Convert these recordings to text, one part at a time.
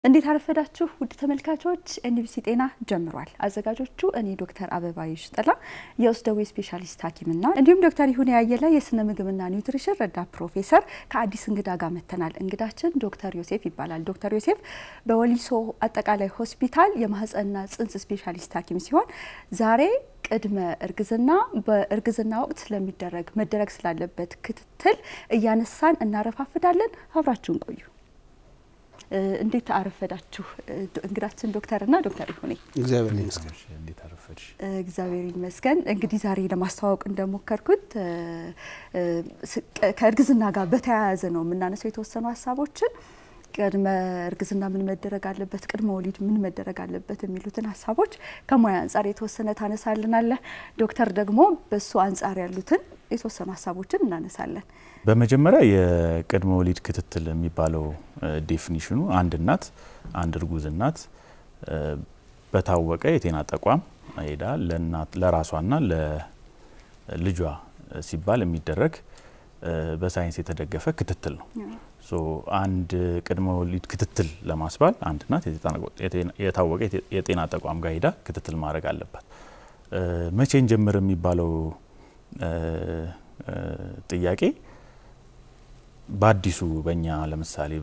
እንዴት አረፈዳችሁ ውድ ተመልካቾች፣ ኤንቢሲ ጤና ጀምሯል። አዘጋጆቹ እኔ ዶክተር አበባይሽ ጥላ የውስጥ ደዌ ስፔሻሊስት ሐኪምና እንዲሁም ዶክተር ይሁኔ ያየለ የስነ ምግብና ኒውትሪሽን ረዳት ፕሮፌሰር ከአዲስ እንግዳ ጋር መጥተናል። እንግዳችን ዶክተር ዮሴፍ ይባላል። ዶክተር ዮሴፍ በወሊሶ አጠቃላይ ሆስፒታል የማህፀንና ጽንስ ስፔሻሊስት ሐኪም ሲሆን ዛሬ ቅድመ እርግዝና በእርግዝና ወቅት ስለሚደረግ መደረግ ስላለበት ክትትል እያነሳን እናረፋፍዳለን። አብራችሁን ቆዩ። እንዴት አረፈዳችሁ? እንግዳችን ዶክተርና ዶክተር ይሁኔ እግዚአብሔር ይመስገን። እንዴት አረፈድሽ? እግዚአብሔር ይመስገን። እንግዲህ ዛሬ ለማስተዋወቅ እንደሞከርኩት ከእርግዝና ጋር በተያያዘ ነው የምናነሳው የተወሰኑ ሀሳቦችን ቅድመ እርግዝና ምን መደረግ አለበት፣ ቅድመ ወሊድ ምን መደረግ አለበት የሚሉትን ሀሳቦች ከሙያ አንጻር የተወሰነ ታነሳልናለህ። ዶክተር ደግሞ በሱ አንጻር ያሉትን የተወሰኑ ሀሳቦችን እናነሳለን። በመጀመሪያ የቅድመ ወሊድ ክትትል የሚባለው ዴፊኒሽኑ አንድ እናት አንድ እርጉዝ እናት በታወቀ የጤና ተቋም ሄዳ ለራሷና ለልጇ ሲባል የሚደረግ በሳይንስ የተደገፈ ክትትል ነው። ሶ አንድ ቅድመ ወሊድ ክትትል ለማስባል አንድ እናት የታወቀ የጤና ተቋም ጋር ሄዳ ክትትል ማድረግ አለባት። መቼን ጀምር የሚባለው ጥያቄ በአዲሱ በእኛ ለምሳሌ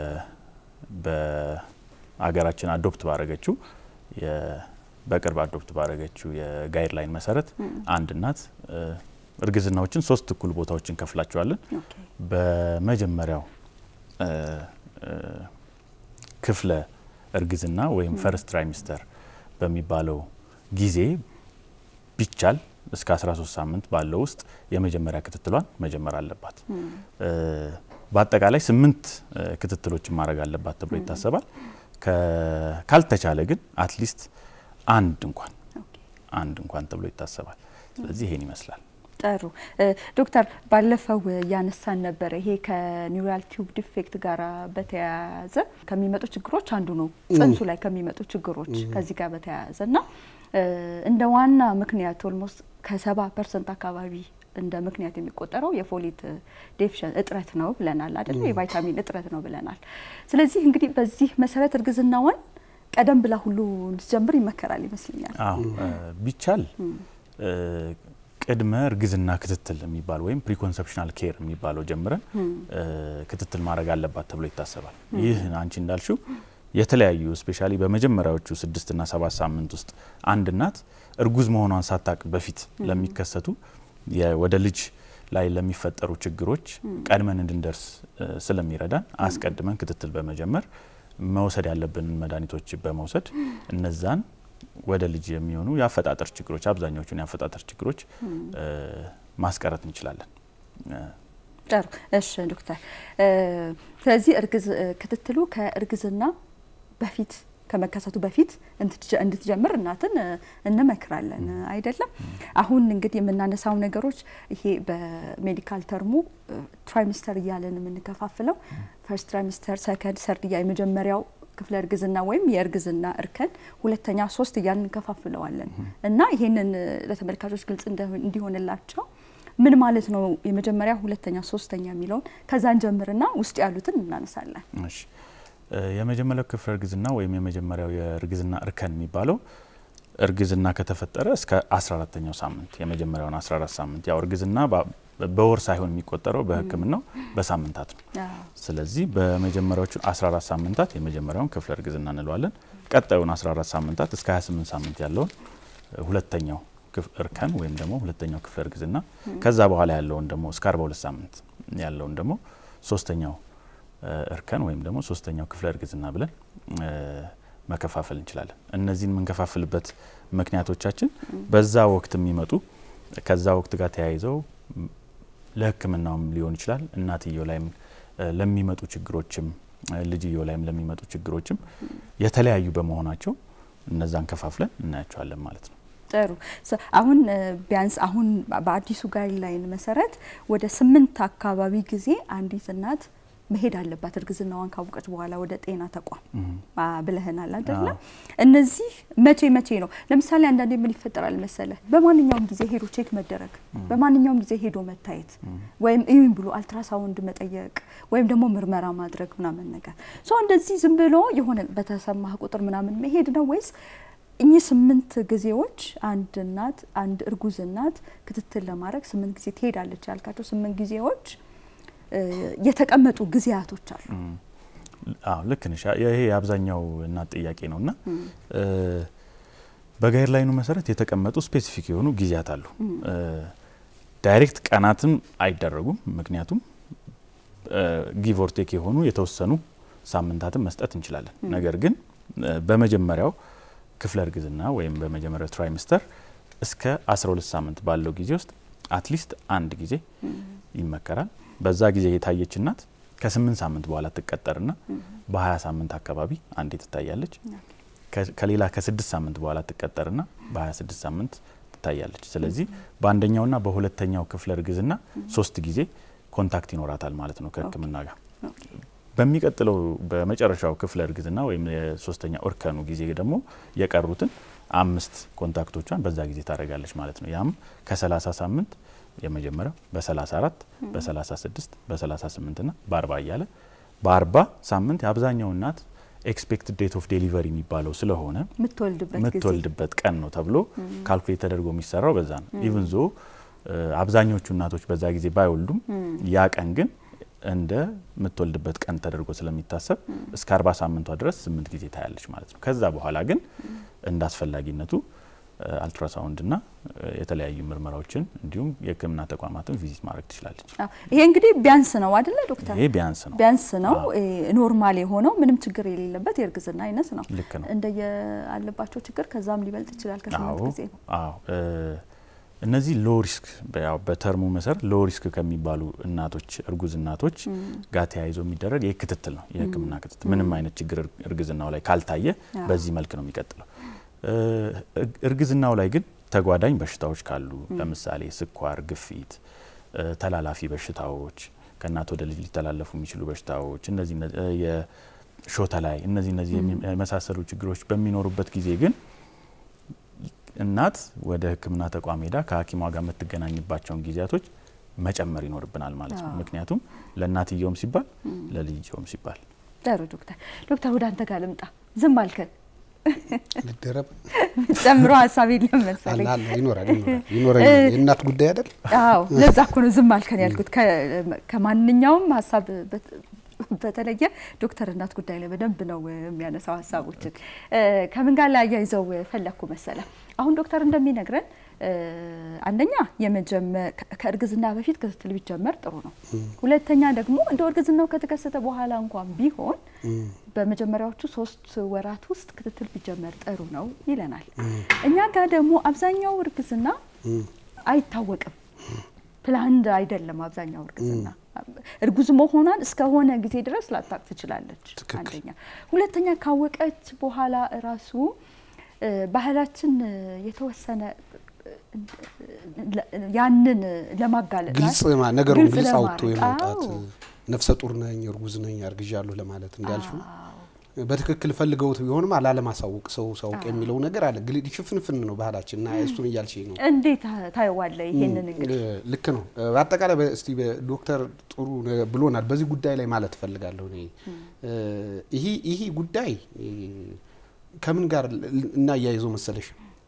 በሀገራችን አዶፕት ባረገችው በቅርብ አዶፕት ባረገችው የጋይድላይን መሰረት አንድ እናት እርግዝናዎችን ሶስት እኩል ቦታዎች እንከፍላቸዋለን። በመጀመሪያው ክፍለ እርግዝና ወይም ፈርስት ትራይሚስተር በሚባለው ጊዜ ቢቻል እስከ 13 ሳምንት ባለው ውስጥ የመጀመሪያ ክትትሏን መጀመር አለባት። በአጠቃላይ ስምንት ክትትሎችን ማድረግ አለባት ተብሎ ይታሰባል። ካልተቻለ ግን አትሊስት አንድ እንኳን አንድ እንኳን ተብሎ ይታሰባል። ስለዚህ ይሄን ይመስላል። ጥሩ ዶክተር፣ ባለፈው እያነሳን ነበረ። ይሄ ከኒውራል ቲዩብ ዲፌክት ጋር በተያያዘ ከሚመጡ ችግሮች አንዱ ነው፣ ጽንሱ ላይ ከሚመጡ ችግሮች ከዚህ ጋር በተያያዘ እና እንደ ዋና ምክንያት ኦልሞስት ከሰባ ፐርሰንት አካባቢ እንደ ምክንያት የሚቆጠረው የፎሌት ዴፊሽን እጥረት ነው ብለናል አይደል? የቫይታሚን እጥረት ነው ብለናል። ስለዚህ እንግዲህ በዚህ መሰረት እርግዝናዋን ቀደም ብላ ሁሉ እንድትጀምር ይመከራል ይመስለኛል። አዎ ቢቻል ቅድመ እርግዝና ክትትል የሚባል ወይም ፕሪኮንሰፕሽናል ኬር የሚባለው ጀምረን ክትትል ማድረግ አለባት ተብሎ ይታሰባል። ይህ አንቺ እንዳልሽው የተለያዩ ስፔሻሊ በመጀመሪያዎቹ ስድስትና ሰባት ሳምንት ውስጥ አንድ እናት እርጉዝ መሆኗን ሳታቅ በፊት ለሚከሰቱ ወደ ልጅ ላይ ለሚፈጠሩ ችግሮች ቀድመን እንድንደርስ ስለሚረዳን አስቀድመን ክትትል በመጀመር መውሰድ ያለብንን መድኃኒቶች በመውሰድ እነዛን ወደ ልጅ የሚሆኑ የአፈጣጠር ችግሮች አብዛኛዎቹን የአፈጣጠር ችግሮች ማስቀረት እንችላለን። ጥሩ። እሺ ዶክተር፣ ስለዚህ ክትትሉ ከእርግዝና በፊት ከመከሰቱ በፊት እንድትጀምር እናትን እንመክራለን አይደለም። አሁን እንግዲህ የምናነሳው ነገሮች ይሄ በሜዲካል ተርሙ ትራይሚስተር እያለን የምንከፋፍለው ፈርስት ትራይሚስተር፣ ሰከንድ፣ ሰርድ እያ የመጀመሪያው ክፍለ እርግዝና ወይም የእርግዝና እርከን ሁለተኛ፣ ሶስት እያልን እንከፋፍለዋለን እና ይሄንን ለተመልካቾች ግልጽ እንዲሆንላቸው ምን ማለት ነው የመጀመሪያ፣ ሁለተኛ፣ ሶስተኛ የሚለውን ከዛን ጀምርና ውስጥ ያሉትን እናነሳለን። እሺ የመጀመሪያው ክፍለ እርግዝና ወይም የመጀመሪያው የእርግዝና እርከን የሚባለው እርግዝና ከተፈጠረ እስከ 14ተኛው ሳምንት የመጀመሪያውን 14 ሳምንት ያው እርግዝና በወር ሳይሆን የሚቆጠረው በሕክምናው በሳምንታት ነው። ስለዚህ በመጀመሪያዎቹ 14 ሳምንታት የመጀመሪያውን ክፍለ እርግዝና እንለዋለን። ቀጣዩን 14 ሳምንታት እስከ 28 ሳምንት ያለውን ሁለተኛው እርከን ወይም ደግሞ ሁለተኛው ክፍለ እርግዝና፣ ከዛ በኋላ ያለውን ደግሞ እስከ 42 ሳምንት ያለውን ደግሞ ሶስተኛው እርከን ወይም ደግሞ ሶስተኛው ክፍለ እርግዝና ብለን መከፋፈል እንችላለን። እነዚህን የምንከፋፍልበት ምክንያቶቻችን በዛ ወቅት የሚመጡ ከዛ ወቅት ጋር ተያይዘው ለሕክምናውም ሊሆን ይችላል እናትየው ላይም ለሚመጡ ችግሮችም ልጅየው ላይም ለሚመጡ ችግሮችም የተለያዩ በመሆናቸው እነዛን ከፋፍለን እናያቸዋለን ማለት ነው። ጥሩ አሁን ቢያንስ አሁን በአዲሱ ጋይድላይን መሰረት ወደ ስምንት አካባቢ ጊዜ አንዲት እናት መሄድ አለባት እርግዝናዋን ካወቀች በኋላ ወደ ጤና ተቋም እም፣ አ፣ ብለህናል አይደለ? አዎ። እነዚህ መቼ መቼ ነው? ለምሳሌ አንዳንዴ ምን ይፈጠራል መሰለ፣ በማንኛውም ጊዜ ሄዶ ቼክ መደረግ፣ በማንኛውም ጊዜ ሄዶ መታየት ወይም እዩኝ ብሎ አልትራሳውንድ መጠየቅ ወይም ደግሞ ምርመራ ማድረግ ምናምን ነገር ሶ እንደዚህ ዝም ብሎ የሆነ በተሰማህ ቁጥር ምናምን መሄድ ነው ወይስ እኚህ ስምንት ጊዜዎች አንድ እናት አንድ እርጉዝ እናት ክትትል ለማድረግ ስምንት ጊዜ ትሄዳለች ያልካቸው ስምንት ጊዜዎች እ፣ የተቀመጡ ጊዜያቶች አሉ። እም። አዎ ልክ ነሽ። ይሄ የአብዛኛው እናት ጥያቄ ነው እና እ፣ በጋይድ ላይኑ መሰረት የተቀመጡ ስፔሲፊክ የሆኑ ጊዜያት አሉ። እ፣ ዳይሬክት ቀናትም አይደረጉም። ምክንያቱም ጊቭ ኦር ቴክ የሆኑ የተወሰኑ ሳምንታትን መስጠት እንችላለን። ነገር ግን እ፣ በመጀመሪያው ክፍለ እርግዝና ወይም በመጀመሪያው ትራይምስተር እስከ 12 ሳምንት ባለው ጊዜ ውስጥ አትሊስት አንድ ጊዜ ይመከራል። በዛ ጊዜ የታየች እናት ከስምንት ሳምንት በኋላ ትቀጠርና በ20 ሳምንት አካባቢ አንዴ ትታያለች። ከ- ከሌላ ከስድስት ሳምንት በኋላ ትቀጠርና በ26 ሳምንት ትታያለች። ስለዚህ በአንደኛውና በሁለተኛው ክፍለ እርግዝና ሶስት ጊዜ ኮንታክት ይኖራታል ማለት ነው ከሕክምና ጋር። በሚቀጥለው በመጨረሻው ክፍለ እርግዝና ወይም የሶስተኛ እርከኑ ጊዜ ደግሞ የቀሩትን አምስት ኮንታክቶቿን በዛ ጊዜ ታደርጋለች ማለት ነው። ያም ከ30 ሳምንት የመጀመሪያው በ34 በ36 በ38 ና በ40 እያለ በ40 ሳምንት የአብዛኛው እናት ኤክስፔክትድ ዴት ኦፍ ዴሊቨሪ የሚባለው ስለሆነ የምትወልድበት ጊዜ የምትወልድበት ቀን ነው ተብሎ ካልኩሌት ተደርጎ የሚሰራው በዛ ነው። ኢቭን ዞ አብዛኞቹ እናቶች በዛ ጊዜ ባይወልዱም ያ ቀን ግን እንደ የምትወልድበት ቀን ተደርጎ ስለሚታሰብ እስከ አርባ ሳምንቷ ድረስ ስምንት ጊዜ ታያለች ማለት ነው። ከዛ በኋላ ግን እንደ አስፈላጊነቱ አልትራሳውንድ ና የተለያዩ ምርመራዎችን እንዲሁም የሕክምና ተቋማትን ቪዚት ማድረግ ትችላለች። አዎ፣ ይሄ እንግዲህ ቢያንስ ነው አይደለ ዶክተር? ይሄ ቢያንስ ነው። ቢያንስ ነው አዎ። ኖርማል የሆነው ምንም ችግር የሌለበት የእርግዝና አይነት ነው። ልክ ነው። እንደየ አለባቸው ችግር ከዛም ሊበልጥ ይችላል ከስምንት አዎ ጊዜ ነው። አዎ እ እነዚህ ሎ ሪስክ ያው በተርሙ መሰረት ሎ ሪስክ ከሚባሉ እናቶች እርጉዝ እናቶች ጋር ተያይዞ የሚደረግ ይህ ክትትል ነው። የህክምና ክትትል ምንም አይነት ችግር እር- እርግዝናው ላይ ካልታየ አዎ። በዚህ መልክ ነው የሚቀጥለው። እ እርግዝናው ላይ ግን ተጓዳኝ በሽታዎች ካሉ ለምሳሌ ስኳር፣ ግፊት፣ እ ተላላፊ በሽታዎች ከእናት ወደ ልጅ ሊተላለፉ የሚችሉ በሽታዎች እነዚህ እነ- እ የሾተ ላይ እነዚህ እነዚህ የሚ- የመሳሰሉ ችግሮች በሚኖሩበት ጊዜ ግን እናት ወደ ሕክምና ተቋም ሄዳ ከሐኪሟ ጋር የምትገናኝባቸውን ጊዜያቶች መጨመር ይኖርብናል ማለት ነው። አዎ። ምክንያቱም ለእናትየውም ሲባል ለልጅየውም ሲባል ጥሩ ዶክተር ዶክተር ወደ አንተ ጋር ልምጣ። ዝም አልከን ልደረብ ጨምሮ ሀሳብ የለም መሰለኝ። አለ አለ ይኖራል ይኖራል ይኖረኛል። የእናት ጉዳይ አይደል? አዎ ለዛ እኮ ነው ዝም አልከን ያልኩት። ከ- ከማንኛውም ሀሳብ በት- በተለየ ዶክተር እናት ጉዳይ ላይ በደንብ ነው የሚያነሳው ሀሳቦችን። እ፣ ከምን ጋር ላይ አያይዘው ፈለግኩ መሰለ አሁን ዶክተር እንደሚነግረን እ፣ አንደኛ የመጀመ- ከ- ከእርግዝና በፊት ክትትል ቢጀመር ጥሩ ነው። ሁለተኛ ደግሞ እንደ እርግዝናው ከተከሰተ በኋላ እንኳን ቢሆን በመጀመሪያዎቹ ሶስት ወራት ውስጥ ክትትል ቢጀመር ጥሩ ነው ይለናል። እኛ ጋር ደግሞ አብዛኛው እርግዝና አይታወቅም። ፕላንድ አይደለም። አብዛኛው እርግዝና እርጉዝ መሆኗን እስከሆነ ጊዜ ድረስ ላታቅ ትችላለች። ትክክል። አንደኛ። ሁለተኛ ካወቀች በኋላ ራሱ እ፣ ባህላችን እ፣ የተወሰነ እ፣ ለ- ያንን ለማጋለጥ ግልጽ ማ- ነገሩን ግልጽ ግልጽ አውጥቶ ለማድረግ። የማውጣት አዎ። ነፍሰ ጡር ነኝ እርጉዝ ነኝ አርግዣለሁ ለማለት እንዳልሽው አዎ። በትክክል ፈልገውት ቢሆንም ላለማሳወቅ ሰው ሳውቅ የሚለው ነገር አለ። ግል ሽፍንፍን ነው ባህላችን እና እሱን እያልሽ ነው። እንዴት ታየዋለህ? ይሄንን እንግዲህ እ፣ ልክ ነው። እ፣ በአጠቃላይ በ- እስቲ ዶክተር ጥሩ ነገር ብሎናል። በዚህ ጉዳይ ላይ ማለት እፈልጋለሁ እኔ እ፣ ይህ ይህ ጉዳይ እ፣ ከምን ጋር ል- እናያይዘው መሰለሽ?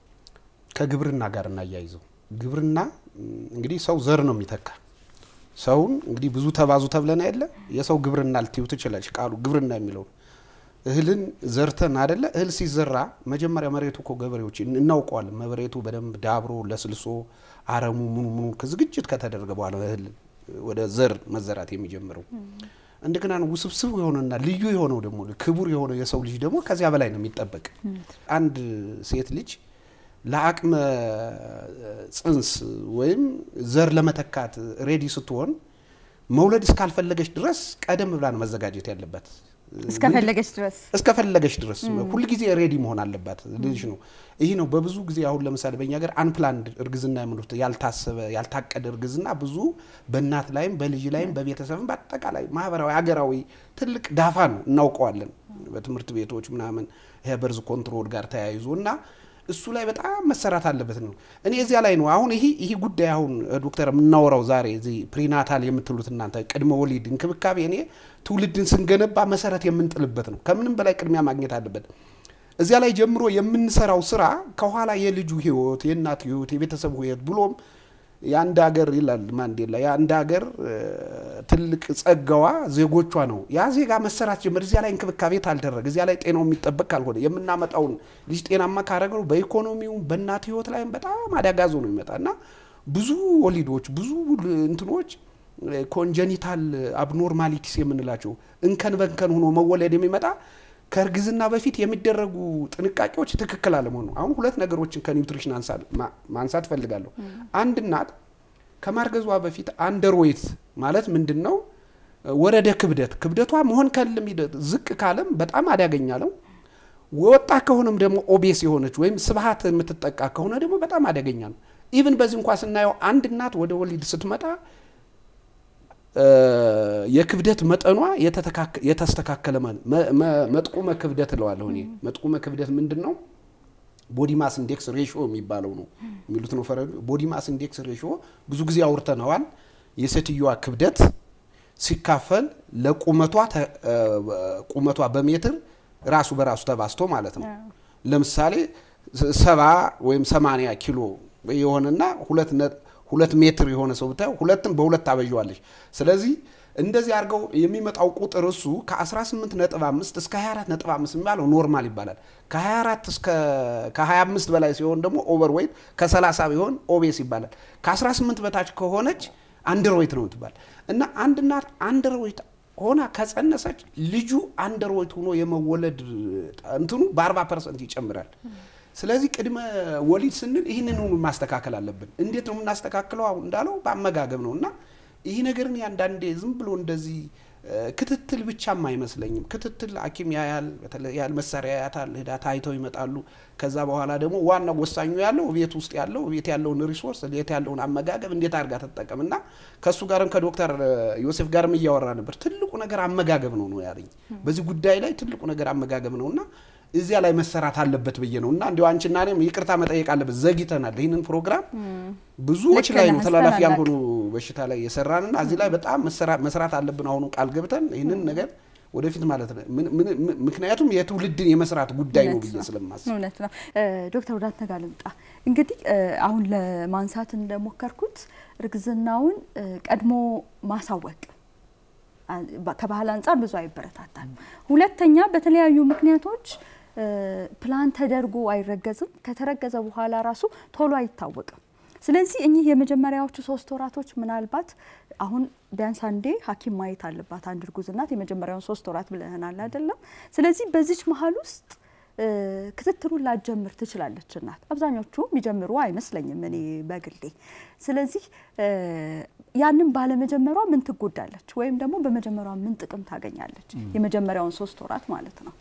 ከግብርና ጋር እናያይዘው። ግብርና ም፣ እንግዲህ ሰው ዘር ነው የሚተካ ሰውን እንግዲህ ብዙ ተባዙ ተብለን አይደለ? የሰው ግብርና ልትዩ ትችላለች። ቃሉ ግብርና የሚለው እህልን ዘርተን አይደለ? እህል ሲዘራ መጀመሪያ መሬቱ እኮ ገበሬዎች እን- እናውቀዋለን። መሬቱ በደንብ ዳብሮ ለስልሶ አረሙ ምኑ ምኑ ከዝግጅት ከተደረገ በኋላ እህል ወደ ዘር መዘራት የሚጀምረው እንደገና ነው ውስብስብ የሆነና ልዩ የሆነው ደግሞ ክቡር የሆነው የሰው ልጅ ደግሞ ከዚያ በላይ ነው የሚጠበቅ። አንድ ሴት ልጅ ለአቅመ ጽንስ ወይም ዘር ለመተካት ሬዲ ስትሆን መውለድ እስካልፈለገች ድረስ ቀደም ብላ ነው መዘጋጀት ያለበት። እስከፈለገች ድረስ እስከፈለገች ድረስ ሁልጊዜ ሬዲ መሆን አለባት ልጅ ነው። ይህ ነው በብዙ ጊዜ አሁን ለምሳሌ በእኛ ሀገር አንፕላንድ እርግዝና የምንሉት ያልታሰበ ያልታቀደ እርግዝና ብዙ በእናት ላይም በልጅ ላይም በቤተሰብም በአጠቃላይ ማህበራዊ ሀገራዊ ትልቅ ዳፋ ነው እናውቀዋለን። በትምህርት ቤቶች ምናምን በርዝ ኮንትሮል ጋር ተያይዞ እና እሱ ላይ በጣም መሰራት አለበት ነው። እኔ እዚያ ላይ ነው አሁን ይሄ ይሄ ጉዳይ አሁን ዶክተር የምናወራው ዛሬ እዚህ ፕሪናታል የምትሉት እናንተ ቅድመ ወሊድ እንክብካቤ እኔ ትውልድን ስንገነባ መሰረት የምንጥልበት ነው። ከምንም በላይ ቅድሚያ ማግኘት አለበት። እዚያ ላይ ጀምሮ የምንሰራው ስራ ከኋላ የልጁ ህይወት፣ የእናት ህይወት፣ የቤተሰቡ ህይወት ብሎም የአንድ ሀገር ይላል ማንዴላ የአንድ ሀገር ትልቅ ጸጋዋ ዜጎቿ ነው። ያ ዜጋ መሰራት ጀምር እዚያ ላይ እንክብካቤ ታልደረገ እዚያ ላይ ጤናው የሚጠበቅ ካልሆነ የምናመጣውን ልጅ ጤናማ ካደረግነው በኢኮኖሚውም በእናት ህይወት ላይም በጣም አደጋዞ ነው ይመጣ እና ብዙ ወሊዶች ብዙ እንትኖች ኮንጀኒታል አብኖርማሊቲስ የምንላቸው እንከን በንከን ሆኖ መወለድ የሚመጣ ከእርግዝና በፊት የሚደረጉ ጥንቃቄዎች ትክክል አለመሆኑ። አሁን ሁለት ነገሮችን ከኒውትሪሽን ማንሳት እፈልጋለሁ። አንድ እናት ከማርገዟ በፊት አንደርዌት ማለት ምንድን ነው? ወረደ ክብደት ክብደቷ መሆን ከልም ዝቅ ካለም በጣም አደገኛ ነው። ወጣ ከሆነም ደግሞ ኦቤስ የሆነች ወይም ስብሀት የምትጠቃ ከሆነ ደግሞ በጣም አደገኛ ነው። ኢቭን በዚህ እንኳ ስናየው አንድ እናት ወደ ወሊድ ስትመጣ የክብደት መጠኗ የተስተካከለ መጥቁመ ክብደት እለዋለሁ እኔ። መጥቁመ ክብደት ምንድን ነው? ቦዲ ማስ ኢንዴክስ ሬሽዮ የሚባለው ነው የሚሉት ነው ፈረንጆ። ቦዲ ማስ ኢንዴክስ ሬሽዮ ብዙ ጊዜ አውርተነዋል። የሴትዮዋ ክብደት ሲካፈል ለቁመቷ ቁመቷ በሜትር ራሱ በራሱ ተባስቶ ማለት ነው። ለምሳሌ ሰባ ወይም ሰማንያ ኪሎ የሆነና ሁለት ሁለት ሜትር የሆነ ሰው ብታየው ሁለትም በሁለት ታበዣዋለች። ስለዚህ እንደዚህ አድርገው የሚመጣው ቁጥር እሱ ከ18 ነጥብ 5 እስከ 24 ነጥብ 5 የሚባለው ኖርማል ይባላል። ከ24 እስከ ከ25 በላይ ሲሆን ደግሞ ኦቨር ዌይት፣ ከ30 ቢሆን ኦቤስ ይባላል። ከ18 በታች ከሆነች አንደር ዌይት ነው ትባል እና አንድ እናት አንደር ዌይት ሆና ከጸነሰች ልጁ አንደር ዌይት ሆኖ የመወለድ እንትኑ በ40 ፐርሰንት ይጨምራል። ስለዚህ ቅድመ ወሊድ ስንል ይህንን ሁሉ ማስተካከል አለብን። እንዴት ነው የምናስተካክለው? አሁን እንዳለው በአመጋገብ ነው እና ይህ ነገር እኔ አንዳንዴ ዝም ብሎ እንደዚህ ክትትል ብቻም አይመስለኝም። ክትትል ሐኪም ያያል፣ ያል መሳሪያ ያያታል፣ ሄዳ ታይተው ይመጣሉ። ከዛ በኋላ ደግሞ ዋናው ወሳኙ ያለው ቤት ውስጥ ያለው ቤት ያለውን ሪሶርስ ቤት ያለውን አመጋገብ እንዴት አድርጋ ተጠቀም እና ከእሱ ጋርም ከዶክተር ዮሴፍ ጋርም እያወራ ነበር። ትልቁ ነገር አመጋገብ ነው ነው ያለኝ። በዚህ ጉዳይ ላይ ትልቁ ነገር አመጋገብ ነው እና እዚያ ላይ መሰራት አለበት ብዬ ነው እና እንዲሁ አንቺና እኔም ይቅርታ መጠየቅ አለበት። ዘግይተናል። ይህንን ፕሮግራም ብዙዎች ላይ ነው ተላላፊ ያልሆኑ በሽታ ላይ የሰራንና እዚህ ላይ በጣም መስራት አለብን። አሁኑ ቃል ገብተን ይህንን ነገር ወደፊት ማለት ነው። ምክንያቱም የትውልድን የመስራት ጉዳይ ነው ብዬ ስለማስብ እውነት ነው። ዶክተር ወደ አንተ ጋር ልምጣ። እንግዲህ አሁን ለማንሳት እንደሞከርኩት እርግዝናውን ቀድሞ ማሳወቅ ከባህል አንጻር ብዙ አይበረታታል። ሁለተኛ በተለያዩ ምክንያቶች ፕላን ተደርጎ አይረገዝም። ከተረገዘ በኋላ ራሱ ቶሎ አይታወቅም። ስለዚህ እኚህ የመጀመሪያዎቹ ሶስት ወራቶች ምናልባት አሁን ቢያንስ አንዴ ሐኪም ማየት አለባት አንድ እርጉዝ እናት የመጀመሪያውን ሶስት ወራት ብለህናል አይደለም? ስለዚህ በዚች መሀል ውስጥ ክትትሉን ላጀምር ትችላለች እናት። አብዛኞቹ የሚጀምሩ አይመስለኝም እኔ በግሌ። ስለዚህ ያንን ባለመጀመሯ ምን ትጎዳለች ወይም ደግሞ በመጀመሯ ምን ጥቅም ታገኛለች? የመጀመሪያውን ሶስት ወራት ማለት ነው።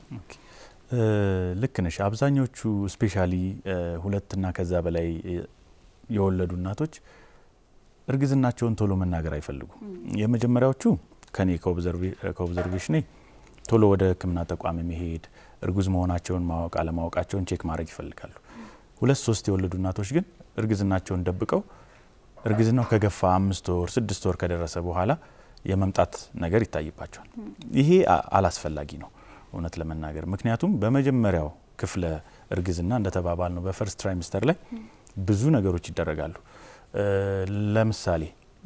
ልክ ነሽ። አብዛኞቹ ስፔሻሊ ሁለትና ከዛ በላይ የወለዱ እናቶች እርግዝናቸውን ቶሎ መናገር አይፈልጉም። የመጀመሪያዎቹ ከኔ ከኦብዘርቬሽኔ ቶሎ ወደ ሕክምና ተቋም መሄድ እርጉዝ መሆናቸውን ማወቅ አለማወቃቸውን ቼክ ማድረግ ይፈልጋሉ። ሁለት ሶስት የወለዱ እናቶች ግን እርግዝናቸውን ደብቀው እርግዝናው ከገፋ አምስት ወር ስድስት ወር ከደረሰ በኋላ የመምጣት ነገር ይታይባቸዋል። ይሄ አላስፈላጊ ነው እውነት ለመናገር ምክንያቱም በመጀመሪያው ክፍለ እርግዝና እንደተባባል ነው በፈርስት ትራይሚስተር ላይ ብዙ ነገሮች ይደረጋሉ። ለምሳሌ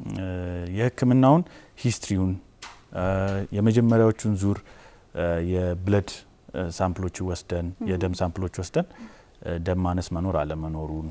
የህክምናውን ሂስትሪውን የመጀመሪያዎቹን ዙር የብለድ ሳምፕሎች ወስደን የደም ሳምፕሎች ወስደን ደም ማነስ መኖር አለመኖሩን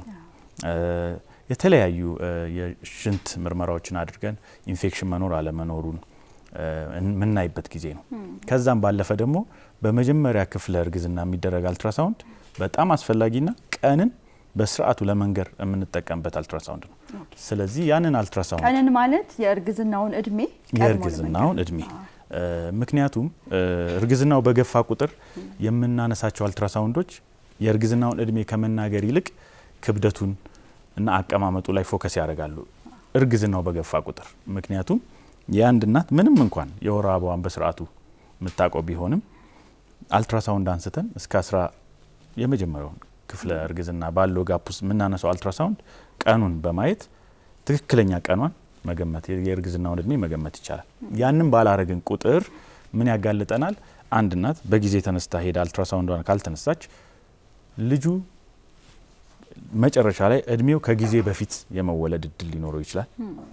የተለያዩ የሽንት ምርመራዎችን አድርገን ኢንፌክሽን መኖር አለመኖሩን የምናይበት ጊዜ ነው። ከዛም ባለፈ ደግሞ በመጀመሪያ ክፍለ እርግዝና የሚደረግ አልትራሳውንድ በጣም አስፈላጊና ቀንን በስርዓቱ ለመንገር የምንጠቀምበት አልትራሳውንድ ነው። ስለዚህ ያንን አልትራሳውንድ ቀንን ማለት የእርግዝናውን እድሜ የእርግዝናውን እድሜ ምክንያቱም እርግዝናው በገፋ ቁጥር የምናነሳቸው አልትራሳውንዶች የእርግዝናውን እድሜ ከመናገር ይልቅ ክብደቱን እና አቀማመጡ ላይ ፎከስ ያደርጋሉ እርግዝናው በገፋ ቁጥር። ምክንያቱም የአንድ እናት ምንም እንኳን የወር አበባዋን በስርዓቱ የምታውቀው ቢሆንም አልትራሳውንድ አንስተን እስከ አስራ የመጀመሪያውን ክፍለ እርግዝና ባለው ጋፕ ውስጥ የምናነሳው አልትራሳውንድ ቀኑን በማየት ትክክለኛ ቀኗን መገመት የእርግዝናውን እድሜ መገመት ይቻላል። ያንን ባላረግን ቁጥር ምን ያጋልጠናል? አንድ እናት በጊዜ ተነስታ ሄዳ አልትራሳውንዷን ካልተነሳች ልጁ መጨረሻ ላይ እድሜው ከጊዜ በፊት የመወለድ እድል ሊኖረው ይችላል።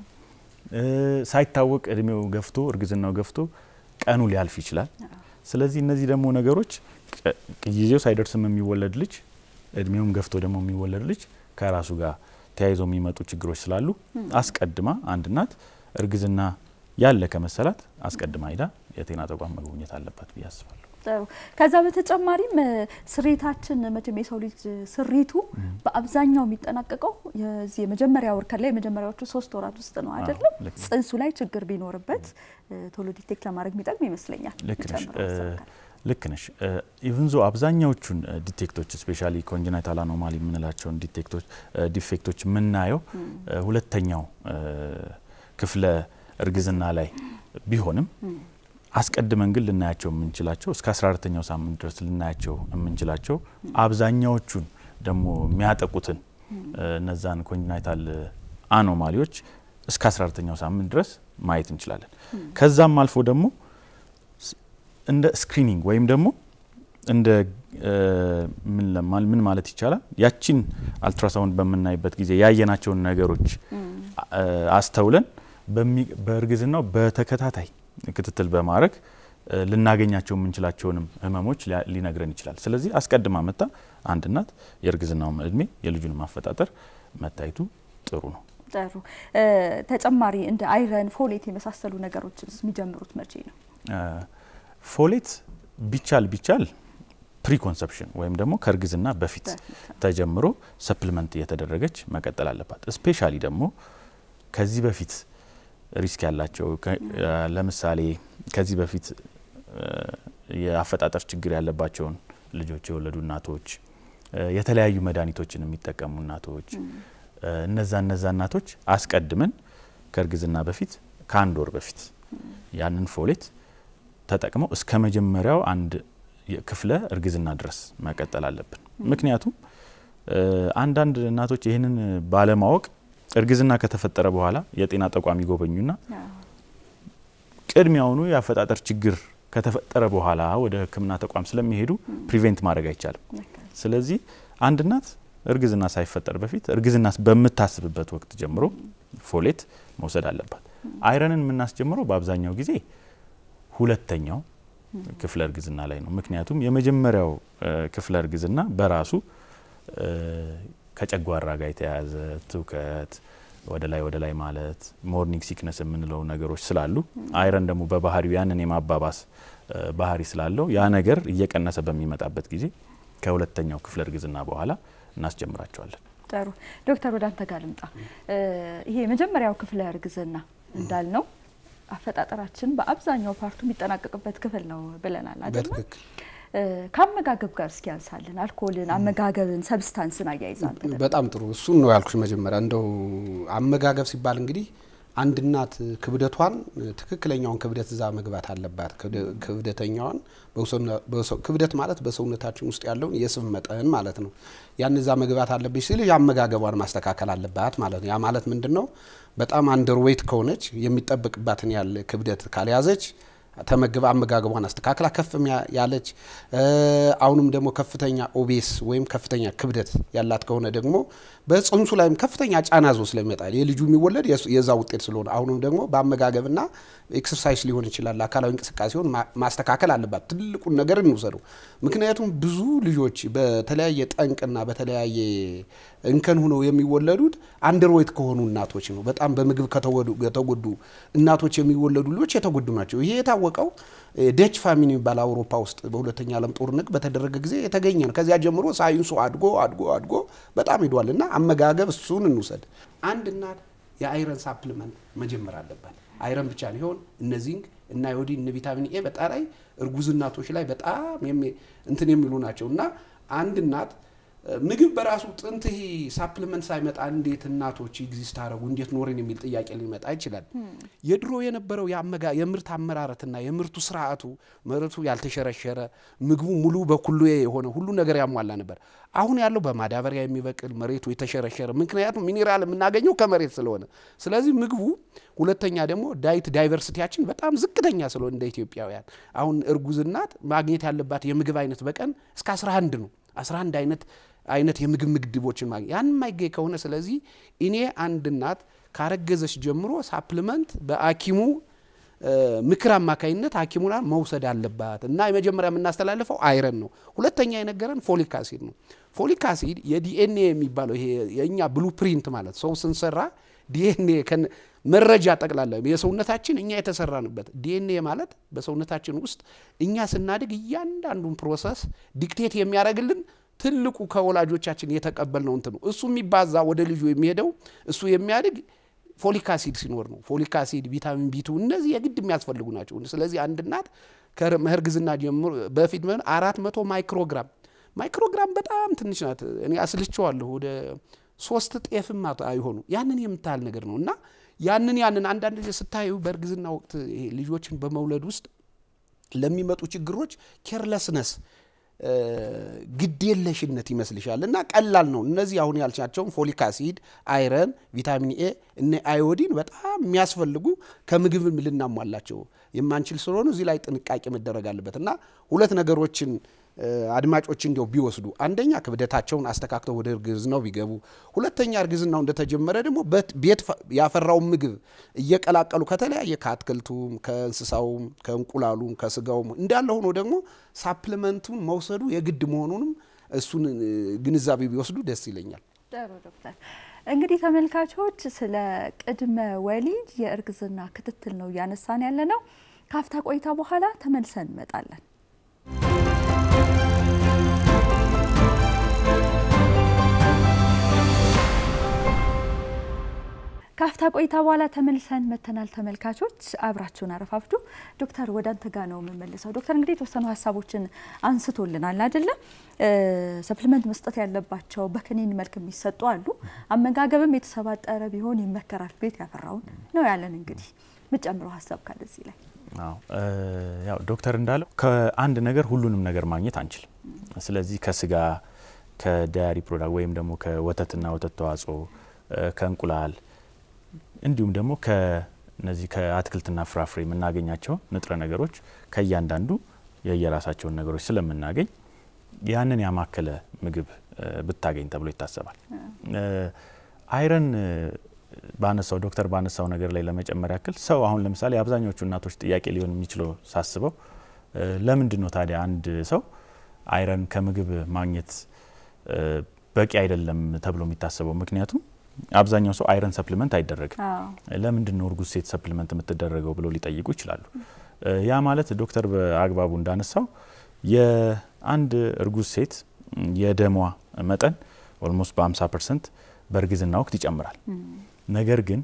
ሳይታወቅ እድሜው ገፍቶ እርግዝናው ገፍቶ ቀኑ ሊያልፍ ይችላል። ስለዚህ እነዚህ ደግሞ ነገሮች ጊዜው ሳይደርስም የሚወለድ ልጅ እድሜውም ገፍቶ ደግሞ የሚወለድ ልጅ ከራሱ ጋር ተያይዞ የሚመጡ ችግሮች ስላሉ አስቀድማ አንድ እናት እርግዝና ያለ ከመሰላት አስቀድማ ሄዳ የጤና ተቋም መጎብኘት አለባት ብዬ አስባለሁ። ጥሩ። ከዛ በተጨማሪም ስሬታችን መቼም የሰው ልጅ ስሪቱ በአብዛኛው የሚጠናቀቀው የዚህ የመጀመሪያ ወር ከላይ የመጀመሪያዎቹ ሶስት ወራት ውስጥ ነው አይደለም? ጽንሱ ላይ ችግር ቢኖርበት ቶሎ ዲቴክት ለማድረግ የሚጠቅም ይመስለኛል። ልክ ነሽ ልክ ነሽ። ኢቭን ዞ አብዛኛዎቹን ዲቴክቶች ስፔሻሊ ኮንጀናይታል አኖማሊ የምንላቸውን ዲቴክቶች ዲፌክቶች የምናየው ሁለተኛው ክፍለ እርግዝና ላይ ቢሆንም አስቀድመን ግን ልናያቸው የምንችላቸው እስከ 14ተኛው ሳምንት ድረስ ልናያቸው የምንችላቸው አብዛኛዎቹን ደግሞ የሚያጠቁትን እነዛን ኮንጀናይታል አኖማሊዎች እስከ 14ተኛው ሳምንት ድረስ ማየት እንችላለን። ከዛም አልፎ ደግሞ እንደ ስክሪኒንግ ወይም ደግሞ እንደ ምን ማለት ይቻላል ያቺን አልትራሳውንድ በምናይበት ጊዜ ያየናቸውን ነገሮች አስተውለን በእርግዝናው በተከታታይ ክትትል በማድረግ ልናገኛቸው የምንችላቸውንም ህመሞች ሊነግረን ይችላል። ስለዚህ አስቀድማ መጣ አንድ እናት የእርግዝናውን እድሜ የልጁን ማፈጣጠር መታየቱ ጥሩ ነው። ጥሩ። ተጨማሪ እንደ አይረን፣ ፎሌት የመሳሰሉ ነገሮች የሚጀምሩት መቼ ነው? ፎሌት ቢቻል ቢቻል ፕሪኮንሰፕሽን ወይም ደግሞ ከእርግዝና በፊት ተጀምሮ ሰፕልመንት እየተደረገች መቀጠል አለባት። ስፔሻሊ ደግሞ ከዚህ በፊት ሪስክ ያላቸው ለምሳሌ ከዚህ በፊት የአፈጣጠር ችግር ያለባቸውን ልጆች የወለዱ እናቶች፣ የተለያዩ መድኃኒቶችን የሚጠቀሙ እናቶች እነዛ እነዛ እናቶች አስቀድመን ከእርግዝና በፊት ከአንድ ወር በፊት ያንን ፎሌት ተጠቅመው እስከ መጀመሪያው አንድ ክፍለ እርግዝና ድረስ መቀጠል አለብን። ምክንያቱም አንዳንድ እናቶች ይህንን ባለማወቅ እርግዝና ከተፈጠረ በኋላ የጤና ተቋም ይጎበኙና ቅድሚያውኑ የአፈጣጠር ችግር ከተፈጠረ በኋላ ወደ ሕክምና ተቋም ስለሚሄዱ ፕሪቬንት ማድረግ አይቻልም። ስለዚህ አንድ እናት እርግዝና ሳይፈጠር በፊት እርግዝና በምታስብበት ወቅት ጀምሮ ፎሌት መውሰድ አለባት። አይረንን የምናስጀምረው በአብዛኛው ጊዜ ሁለተኛው ክፍለ እርግዝና ላይ ነው። ምክንያቱም የመጀመሪያው ክፍለ እርግዝና በራሱ ከጨጓራ ጋር የተያያዘ ትውከት፣ ወደ ላይ ወደ ላይ ማለት፣ ሞርኒንግ ሲክነስ የምንለው ነገሮች ስላሉ አይረን ደግሞ በባህሪው ያንን የማባባስ ባህሪ ስላለው ያ ነገር እየቀነሰ በሚመጣበት ጊዜ ከሁለተኛው ክፍለ እርግዝና በኋላ እናስጀምራቸዋለን። ጥሩ ዶክተር ወደ አንተ ጋር ልምጣ። ይሄ የመጀመሪያው ክፍለ እርግዝና እንዳልነው አፈጣጠራችን በአብዛኛው ፓርቱ የሚጠናቀቅበት ክፍል ነው ብለናል አይደል? ከአመጋገብ ጋር እስኪ ያንሳልን። አልኮልን፣ አመጋገብን፣ ሰብስታንስን አያይዛል። በጣም ጥሩ እሱን ነው ያልኩሽ መጀመሪያ። እንደው አመጋገብ ሲባል እንግዲህ አንድ እናት ክብደቷን ትክክለኛውን ክብደት እዛ መግባት አለባት። ክብደተኛዋን ክብደት ማለት በሰውነታችን ውስጥ ያለውን የስብ መጠን ማለት ነው። ያን እዛ መግባት አለብሽ ሲል አመጋገቧን ማስተካከል አለባት ማለት ነው። ያ ማለት ምንድን ነው? በጣም አንደር ዌይት ከሆነች የሚጠበቅባትን ያለ ክብደት ካልያዘች ተመግባ አመጋገቧን አስተካክላ ከፍ ያለች አሁንም ደግሞ ከፍተኛ ኦቤስ ወይም ከፍተኛ ክብደት ያላት ከሆነ ደግሞ በጽንሱ ላይም ከፍተኛ ጫና ዞ ስለሚመጣ የልጁ የሚወለድ የዛ ውጤት ስለሆነ አሁንም ደግሞ በአመጋገብና ኤክሰርሳይዝ ሊሆን ይችላል አካላዊ እንቅስቃሴውን ማስተካከል አለባት። ትልቁን ነገር እንውሰደው። ምክንያቱም ብዙ ልጆች በተለያየ ጠንቅና በተለያየ እንከን ሆነው የሚወለዱት አንደርዌት ከሆኑ እናቶች ነው። በጣም በምግብ ከተጎዱ እናቶች የሚወለዱ ልጆች የተጎዱ ናቸው። ይሄ የታወቀው ደች ፋሚን የሚባል አውሮፓ ውስጥ በሁለተኛ ዓለም ጦርነት በተደረገ ጊዜ የተገኘ ነው። ከዚያ ጀምሮ ሳይንሱ አድጎ አድጎ አድጎ በጣም ሄዷል እና አመጋገብ እሱን እንውሰድ። አንድ እናት የአይረን ሳፕሊመንት መጀመር አለባት። አይረን ብቻ ሊሆን እነ ዚንክ፣ እና አዮዲን እነ ቪታሚን ኤ በጣም እርጉዝ እናቶች ላይ በጣም እንትን የሚሉ ናቸው እና አንድ እናት ምግብ በራሱ ጥንት ይሄ ሳፕሊመንት ሳይመጣ እንዴት እናቶች ኤግዚስት አረጉ እንዴት ኖርን የሚል ጥያቄ ሊመጣ ይችላል። የድሮ የነበረው የምርት አመራረትና የምርቱ ስርዓቱ መሬቱ ያልተሸረሸረ ምግቡ ሙሉ በኩሉ የሆነ ሁሉ ነገር ያሟላ ነበር። አሁን ያለው በማዳበሪያ የሚበቅል መሬቱ የተሸረሸረ፣ ምክንያቱም ሚኔራል የምናገኘው ከመሬት ስለሆነ፣ ስለዚህ ምግቡ ሁለተኛ ደግሞ ዳይት ዳይቨርሲቲያችን በጣም ዝቅተኛ ስለሆነ እንደ ኢትዮጵያውያን አሁን እርጉዝ እናት ማግኘት ያለባት የምግብ አይነት በቀን እስከ 11 ነው 11 አይነት አይነት የምግብ ምግድቦችን ማግኘት ያን የማይገኝ ከሆነ ስለዚህ እኔ አንድ እናት ካረገዘች ጀምሮ ሳፕሊመንት በሐኪሙ ምክር አማካኝነት ሐኪሙና መውሰድ አለባት እና የመጀመሪያ የምናስተላልፈው አይረን ነው። ሁለተኛ የነገረን ፎሊክ አሲድ ነው። ፎሊክ አሲድ የዲኤንኤ የሚባለው ይሄ የእኛ ብሉ ፕሪንት ማለት ሰው ስንሰራ ዲኤንኤ መረጃ ጠቅላላ የሰውነታችን እኛ የተሰራንበት ዲኤንኤ ማለት በሰውነታችን ውስጥ እኛ ስናድግ እያንዳንዱን ፕሮሰስ ዲክቴት የሚያደርግልን ትልቁ ከወላጆቻችን የተቀበልነው እንትን ነው። እሱ የሚባዛ ወደ ልጁ የሚሄደው እሱ የሚያድግ ፎሊክ አሲድ ሲኖር ነው። ፎሊክ አሲድ፣ ቪታሚን ቢቱ እነዚህ የግድ የሚያስፈልጉ ናቸው። ስለዚህ አንድ እናት ከእርግዝና ጀምሮ በፊት አራት መቶ ማይክሮግራም ማይክሮግራም በጣም ትንሽ ናት። እኔ አስልቸዋለሁ ወደ ሶስት ጤፍም አይሆኑ ያንን የምታህል ነገር ነው እና ያንን ያንን አንዳንድ ጊዜ ስታዩ በእርግዝና ወቅት ልጆችን በመውለድ ውስጥ ለሚመጡ ችግሮች ኬርለስነስ ግዴለሽነት ይመስልሻል እና ቀላል ነው። እነዚህ አሁን ያልቻቸውን ፎሊክ አሲድ፣ አይረን፣ ቪታሚን ኤ እነ አዮዲን በጣም የሚያስፈልጉ ከምግብ ልናሟላቸው የማንችል ስለሆኑ እዚህ ላይ ጥንቃቄ መደረግ አለበት እና ሁለት ነገሮችን አድማጮች እንዲያው ቢወስዱ አንደኛ ክብደታቸውን አስተካክተው ወደ እርግዝናው ቢገቡ፣ ሁለተኛ እርግዝናው እንደተጀመረ ደግሞ ቤት ያፈራውን ምግብ እየቀላቀሉ ከተለያየ ከአትክልቱም፣ ከእንስሳውም፣ ከእንቁላሉም፣ ከስጋውም እንዳለ ሆኖ ደግሞ ሳፕሊመንቱን መውሰዱ የግድ መሆኑንም እሱን ግንዛቤ ቢወስዱ ደስ ይለኛል። ጥሩ ዶክተር። እንግዲህ ተመልካቾች ስለ ቅድመ ወሊድ የእርግዝና ክትትል ነው እያነሳን ያለ ነው። ካፍታ ቆይታ በኋላ ተመልሰን እንመጣለን። ካፍታ ቆይታ በኋላ ተመልሰን መተናል። ተመልካቾች አብራችሁን አረፋፍዱ። ዶክተር ወደ አንተ ጋር ነው የምመልሰው። ዶክተር እንግዲህ የተወሰኑ ሀሳቦችን አንስቶልናል አይደለም? ሰፕሊመንት መስጠት ያለባቸው በክኒን መልክ የሚሰጡ አሉ። አመጋገብም የተሰባጠረ ቢሆን ይመከራል። ቤት ያፈራውን ነው ያለን። እንግዲህ የምጨምረው ሀሳብ ካለ እዚህ ላይ ያው ዶክተር እንዳለው ከአንድ ነገር ሁሉንም ነገር ማግኘት አንችልም። ስለዚህ ከስጋ ከዳያሪ ፕሮዳክት ወይም ደግሞ ከወተትና ወተት ተዋጽኦ ከእንቁላል እንዲሁም ደግሞ ከነዚህ ከአትክልትና ፍራፍሬ የምናገኛቸው ንጥረ ነገሮች ከእያንዳንዱ የየራሳቸውን ነገሮች ስለምናገኝ ያንን ያማከለ ምግብ ብታገኝ ተብሎ ይታሰባል። አይረን ባነሳው ዶክተር ባነሳው ነገር ላይ ለመጨመር ያክል ሰው አሁን ለምሳሌ አብዛኞቹ እናቶች ጥያቄ ሊሆን የሚችለው ሳስበው ለምንድን ነው ታዲያ አንድ ሰው አይረን ከምግብ ማግኘት በቂ አይደለም ተብሎ የሚታሰበው? ምክንያቱም አብዛኛው ሰው አይረን ሰፕሊመንት አይደረግም። ለምንድን ነው እርጉዝ ሴት ሰፕሊመንት የምትደረገው ብሎ ሊጠይቁ ይችላሉ። ያ ማለት ዶክተር በአግባቡ እንዳነሳው የአንድ እርጉዝ ሴት የደሟ መጠን ኦልሞስት በ50 ፐርሰንት በእርግዝና ወቅት ይጨምራል። ነገር ግን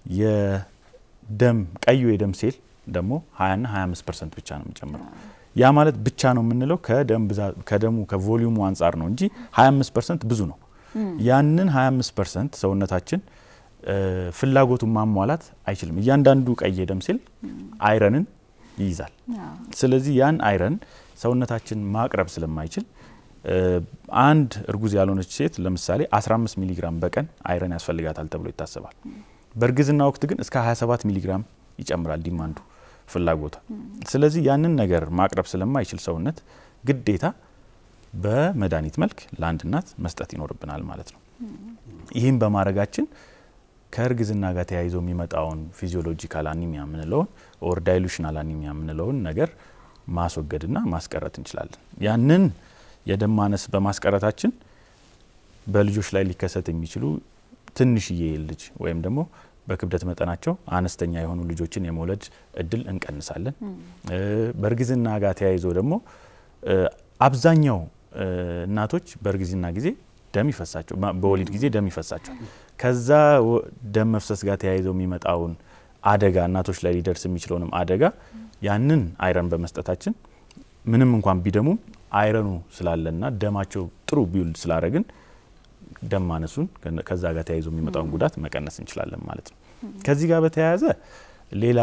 የደም ቀዩ የደም ሴል ደግሞ 20ና 25 ፐርሰንት ብቻ ነው የሚጨምረው። ያ ማለት ብቻ ነው የምንለው ከደሙ ከቮሊዩሙ አንጻር ነው እንጂ 25 ፐርሰንት ብዙ ነው። ያንን 25 ፐርሰንት ሰውነታችን ፍላጎቱን ማሟላት አይችልም። እያንዳንዱ ቀይ የደም ሴል አይረንን ይይዛል። ስለዚህ ያን አይረን ሰውነታችን ማቅረብ ስለማይችል አንድ እርጉዝ ያልሆነች ሴት ለምሳሌ 15 ሚሊግራም በቀን አይረን ያስፈልጋታል ተብሎ ይታሰባል። በእርግዝና ወቅት ግን እስከ 27 ሚሊግራም ይጨምራል ዲማንዱ ፍላጎቷ። ስለዚህ ያንን ነገር ማቅረብ ስለማይችል ሰውነት ግዴታ በመድኃኒት መልክ ለአንድ እናት መስጠት ይኖርብናል ማለት ነው። ይህም በማድረጋችን ከእርግዝና ጋር ተያይዞ የሚመጣውን ፊዚዮሎጂካል አኒሚያ የምንለውን ኦር ዳይሉሽናል አኒሚያ የምንለውን ነገር ማስወገድና ማስቀረት እንችላለን። ያንን የደም ማነስ በማስቀረታችን በልጆች ላይ ሊከሰት የሚችሉ ትንሽዬ ልጅ ወይም ደግሞ በክብደት መጠናቸው አነስተኛ የሆኑ ልጆችን የመውለድ እድል እንቀንሳለን። በእርግዝና ጋር ተያይዞ ደግሞ አብዛኛው እናቶች በእርግዝና ጊዜ ደም ይፈሳቸው በወሊድ ጊዜ ደም ይፈሳቸው ከዛ ደም መፍሰስ ጋር ተያይዘው የሚመጣውን አደጋ እናቶች ላይ ሊደርስ የሚችለውንም አደጋ ያንን አይረን በመስጠታችን ምንም እንኳን ቢደሙም አይረኑ ስላለና ደማቸው ጥሩ ቢውልድ ስላደረግን ደም ማነሱን ከዛ ጋር ተያይዞ የሚመጣውን ጉዳት መቀነስ እንችላለን ማለት ነው። ከዚህ ጋር በተያያዘ ሌላ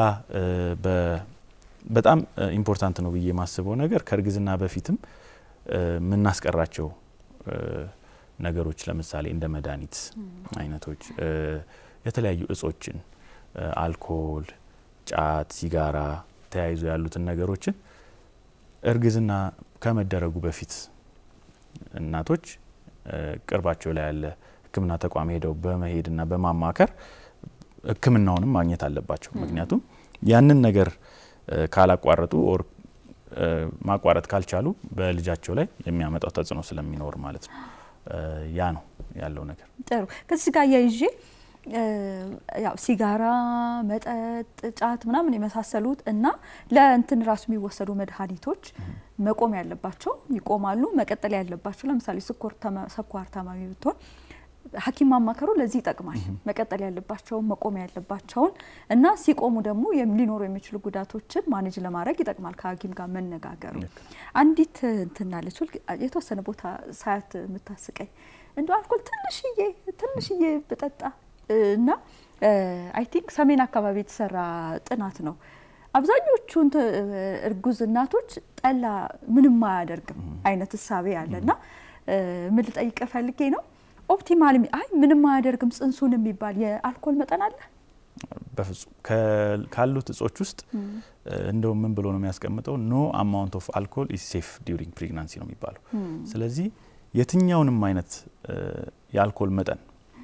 በጣም ኢምፖርታንት ነው ብዬ የማስበው ነገር ከእርግዝና በፊትም የምናስቀራቸው ነገሮች ለምሳሌ እንደ መድኃኒት አይነቶች፣ የተለያዩ እጾችን፣ አልኮል፣ ጫት፣ ሲጋራ ተያይዞ ያሉትን ነገሮችን እርግዝና ከመደረጉ በፊት እናቶች ቅርባቸው ላይ ያለ ሕክምና ተቋም ሄደው በመሄድና በማማከር ሕክምናውንም ማግኘት አለባቸው። ምክንያቱም ያንን ነገር ካላቋረጡ ኦር ማቋረጥ ካልቻሉ በልጃቸው ላይ የሚያመጣው ተጽዕኖ ስለሚኖር ማለት ነው። ያ ነው ያለው ነገር። ጥሩ። ከዚህ ጋር እያይዤ ያው ሲጋራ፣ መጠጥ፣ ጫት ምናምን የመሳሰሉት እና ለእንትን ራሱ የሚወሰዱ መድኃኒቶች መቆም ያለባቸው ይቆማሉ። መቀጠል ያለባቸው ለምሳሌ ስኳር ታማሚ ብትሆን ሐኪም ማማከሩ ለዚህ ይጠቅማል። መቀጠል ያለባቸውን መቆም ያለባቸውን እና ሲቆሙ ደግሞ ሊኖሩ የሚችሉ ጉዳቶችን ማኔጅ ለማድረግ ይጠቅማል። ከሐኪም ጋር መነጋገሩ። አንዲት እንትናለች የተወሰነ ቦታ ሳያት የምታስቀኝ እንደ አልኮል ትንሽዬ ትንሽዬ ብጠጣ እና አይ ቲንክ ሰሜን አካባቢ የተሰራ ጥናት ነው። አብዛኞቹ እርጉዝ እናቶች ጠላ ምንም አያደርግም አይነት እሳቤ አለ እና ምን ልጠይቅ ፈልጌ ነው ኦፕቲማል አይ ምንም አያደርግም ጽንሱን የሚባል የአልኮል መጠን አለ? በፍጹም ካሉት እጾች ውስጥ እንደውም ምን ብሎ ነው የሚያስቀምጠው? ኖ አማውንት ኦፍ አልኮል ኢዝ ሴፍ ዲዩሪንግ ፕሬግናንሲ ነው የሚባለው። ስለዚህ የትኛውንም አይነት የአልኮል መጠን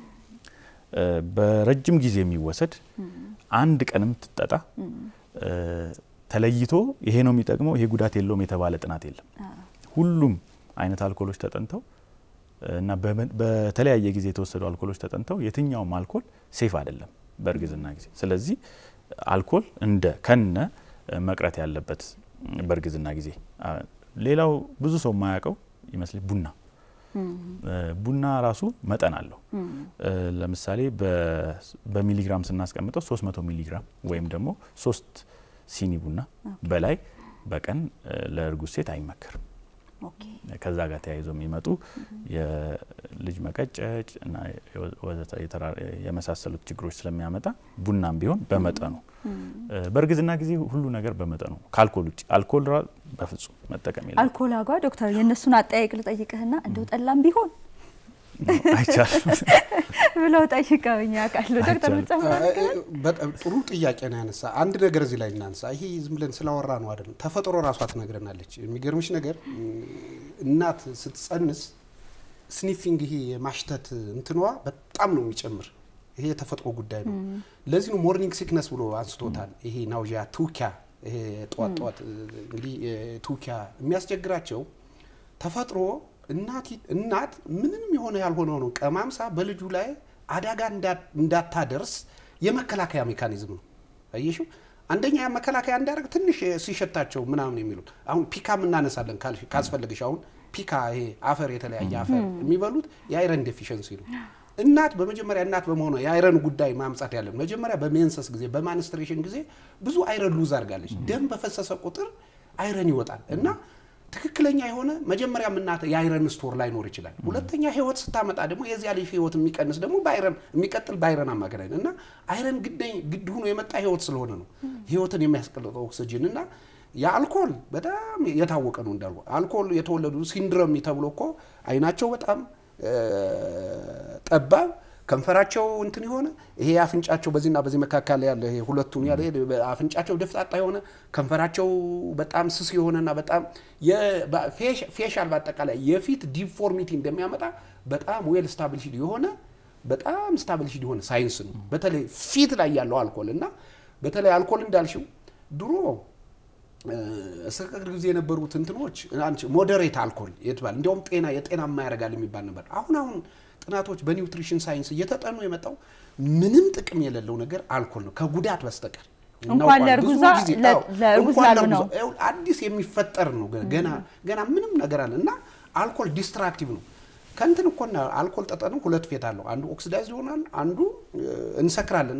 በረጅም ጊዜ የሚወሰድ አንድ ቀንም ትጠጣ ተለይቶ ይሄ ነው የሚጠቅመው ይሄ ጉዳት የለውም የተባለ ጥናት የለም። ሁሉም አይነት አልኮሎች ተጠንተው እና በተለያየ ጊዜ የተወሰዱ አልኮሎች ተጠንተው የትኛውም አልኮል ሴፍ አይደለም በእርግዝና ጊዜ። ስለዚህ አልኮል እንደ ከነ መቅረት ያለበት በእርግዝና ጊዜ። ሌላው ብዙ ሰው የማያውቀው ይመስል ቡና ቡና ራሱ መጠን አለው። ለምሳሌ በሚሊግራም ስናስቀምጠው 300 ሚሊግራም ወይም ደግሞ ሶስት ሲኒ ቡና በላይ በቀን ለእርጉዝ ሴት አይመከርም። ከዛ ጋር ተያይዞ የሚመጡ የልጅ መቀጨጭ እና የመሳሰሉት ችግሮች ስለሚያመጣ ቡናም ቢሆን በመጠኑ በእርግዝና ጊዜ ሁሉ ነገር በመጠኑ ከአልኮል ውጭ አልኮል በፍጹም መጠቀም የለም። አልኮል አጓ ዶክተር የእነሱን አጠያየቅ ልጠይቅህና እንደው ጠላም ቢሆን አይቻልም ብለው ጠይቀውኝ ያውቃሉ። ዶክተር በጣም ጥሩ ጥያቄ ነው ያነሳ። አንድ ነገር እዚህ ላይ እናንሳ። ይሄ ዝም ብለን ስላወራ ነው አይደለም፣ ተፈጥሮ ራሷ ትነግረናለች። የሚገርምሽ ነገር እናት ስትጸንስ ስኒፊንግ ይሄ የማሽተት እንትኗ በጣም ነው የሚጨምር። ይሄ የተፈጥሮ ጉዳይ ነው። ለዚህ ነው ሞርኒንግ ሲክነስ ብሎ አንስቶታል። ይሄ ናውዣ ቱኪያ፣ ይሄ ጠዋት ጠዋት እንግዲህ ቱኪያ የሚያስቸግራቸው ተፈጥሮ እናት ምንም የሆነ ያልሆነ ነው ቀማምሳ በልጁ ላይ አደጋ እንዳታደርስ የመከላከያ ሜካኒዝም ነው። አየሽው? አንደኛ መከላከያ እንዳደርግ ትንሽ ሲሸታቸው ምናምን የሚሉት አሁን ፒካም እናነሳለን ካስፈልግሽ። አሁን ፒካ ይሄ አፈር የተለያየ አፈር የሚበሉት የአይረን ዴፊሽንሲ ነው። እናት በመጀመሪያ እናት በመሆኗ የአይረን ጉዳይ ማምጣት ያለን መጀመሪያ በሜንሰስ ጊዜ በማንስትሬሽን ጊዜ ብዙ አይረን ሉዝ አድርጋለች። ደም በፈሰሰ ቁጥር አይረን ይወጣል እና ትክክለኛ የሆነ መጀመሪያ እናት የአይረን ስቶር ላይኖር ይችላል። ሁለተኛ ህይወት ስታመጣ ደግሞ የዚያ ልጅ ህይወት የሚቀንስ ደግሞ በአይረን የሚቀጥል በአይረን አማካኝነት እና አይረን ግድ ሆኖ የመጣ ህይወት ስለሆነ ነው ህይወትን የሚያስቀልጠው ኦክስጅን እና የአልኮል በጣም የታወቀ ነው እንዳልኩ አልኮል የተወለዱ ሲንድረም ተብሎ እኮ አይናቸው በጣም ጠባብ ከንፈራቸው እንትን የሆነ ይሄ አፍንጫቸው በዚህና በዚህ መካከል ያለ ይሄ ሁለቱም ያለ አፍንጫቸው ደፍጣጣ የሆነ ከንፈራቸው በጣም ስስ የሆነና በጣም ፌሻል በአጠቃላይ የፊት ዲፎርሚቲ እንደሚያመጣ በጣም ዌል ስታብሊሽድ የሆነ በጣም ስታብሊሽድ የሆነ ሳይንስ ነው። በተለይ ፊት ላይ ያለው አልኮል እና በተለይ አልኮል እንዳልሽው ድሮ እስከ ቅርብ ጊዜ የነበሩት እንትኖች ሞዴሬት አልኮል የተባለ እንዲያውም ጤና የጤናማ ያደርጋል የሚባል ነበር። አሁን አሁን ጥናቶች በኒውትሪሽን ሳይንስ እየተጠኑ የመጣው ምንም ጥቅም የሌለው ነገር አልኮል ነው ከጉዳት በስተቀር እንኳን ለእርጉዛ ለእርጉዝ ላልሆነው አዲስ የሚፈጠር ነው። ገና ገና ምንም ነገር አለ እና አልኮል ዲስትራክቲቭ ነው። ከእንትን እኮና አልኮል ጠጠኑ ሁለት ፌት አለው። አንዱ ኦክሲዳይዝ ይሆናል፣ አንዱ እንሰክራለን አይደል?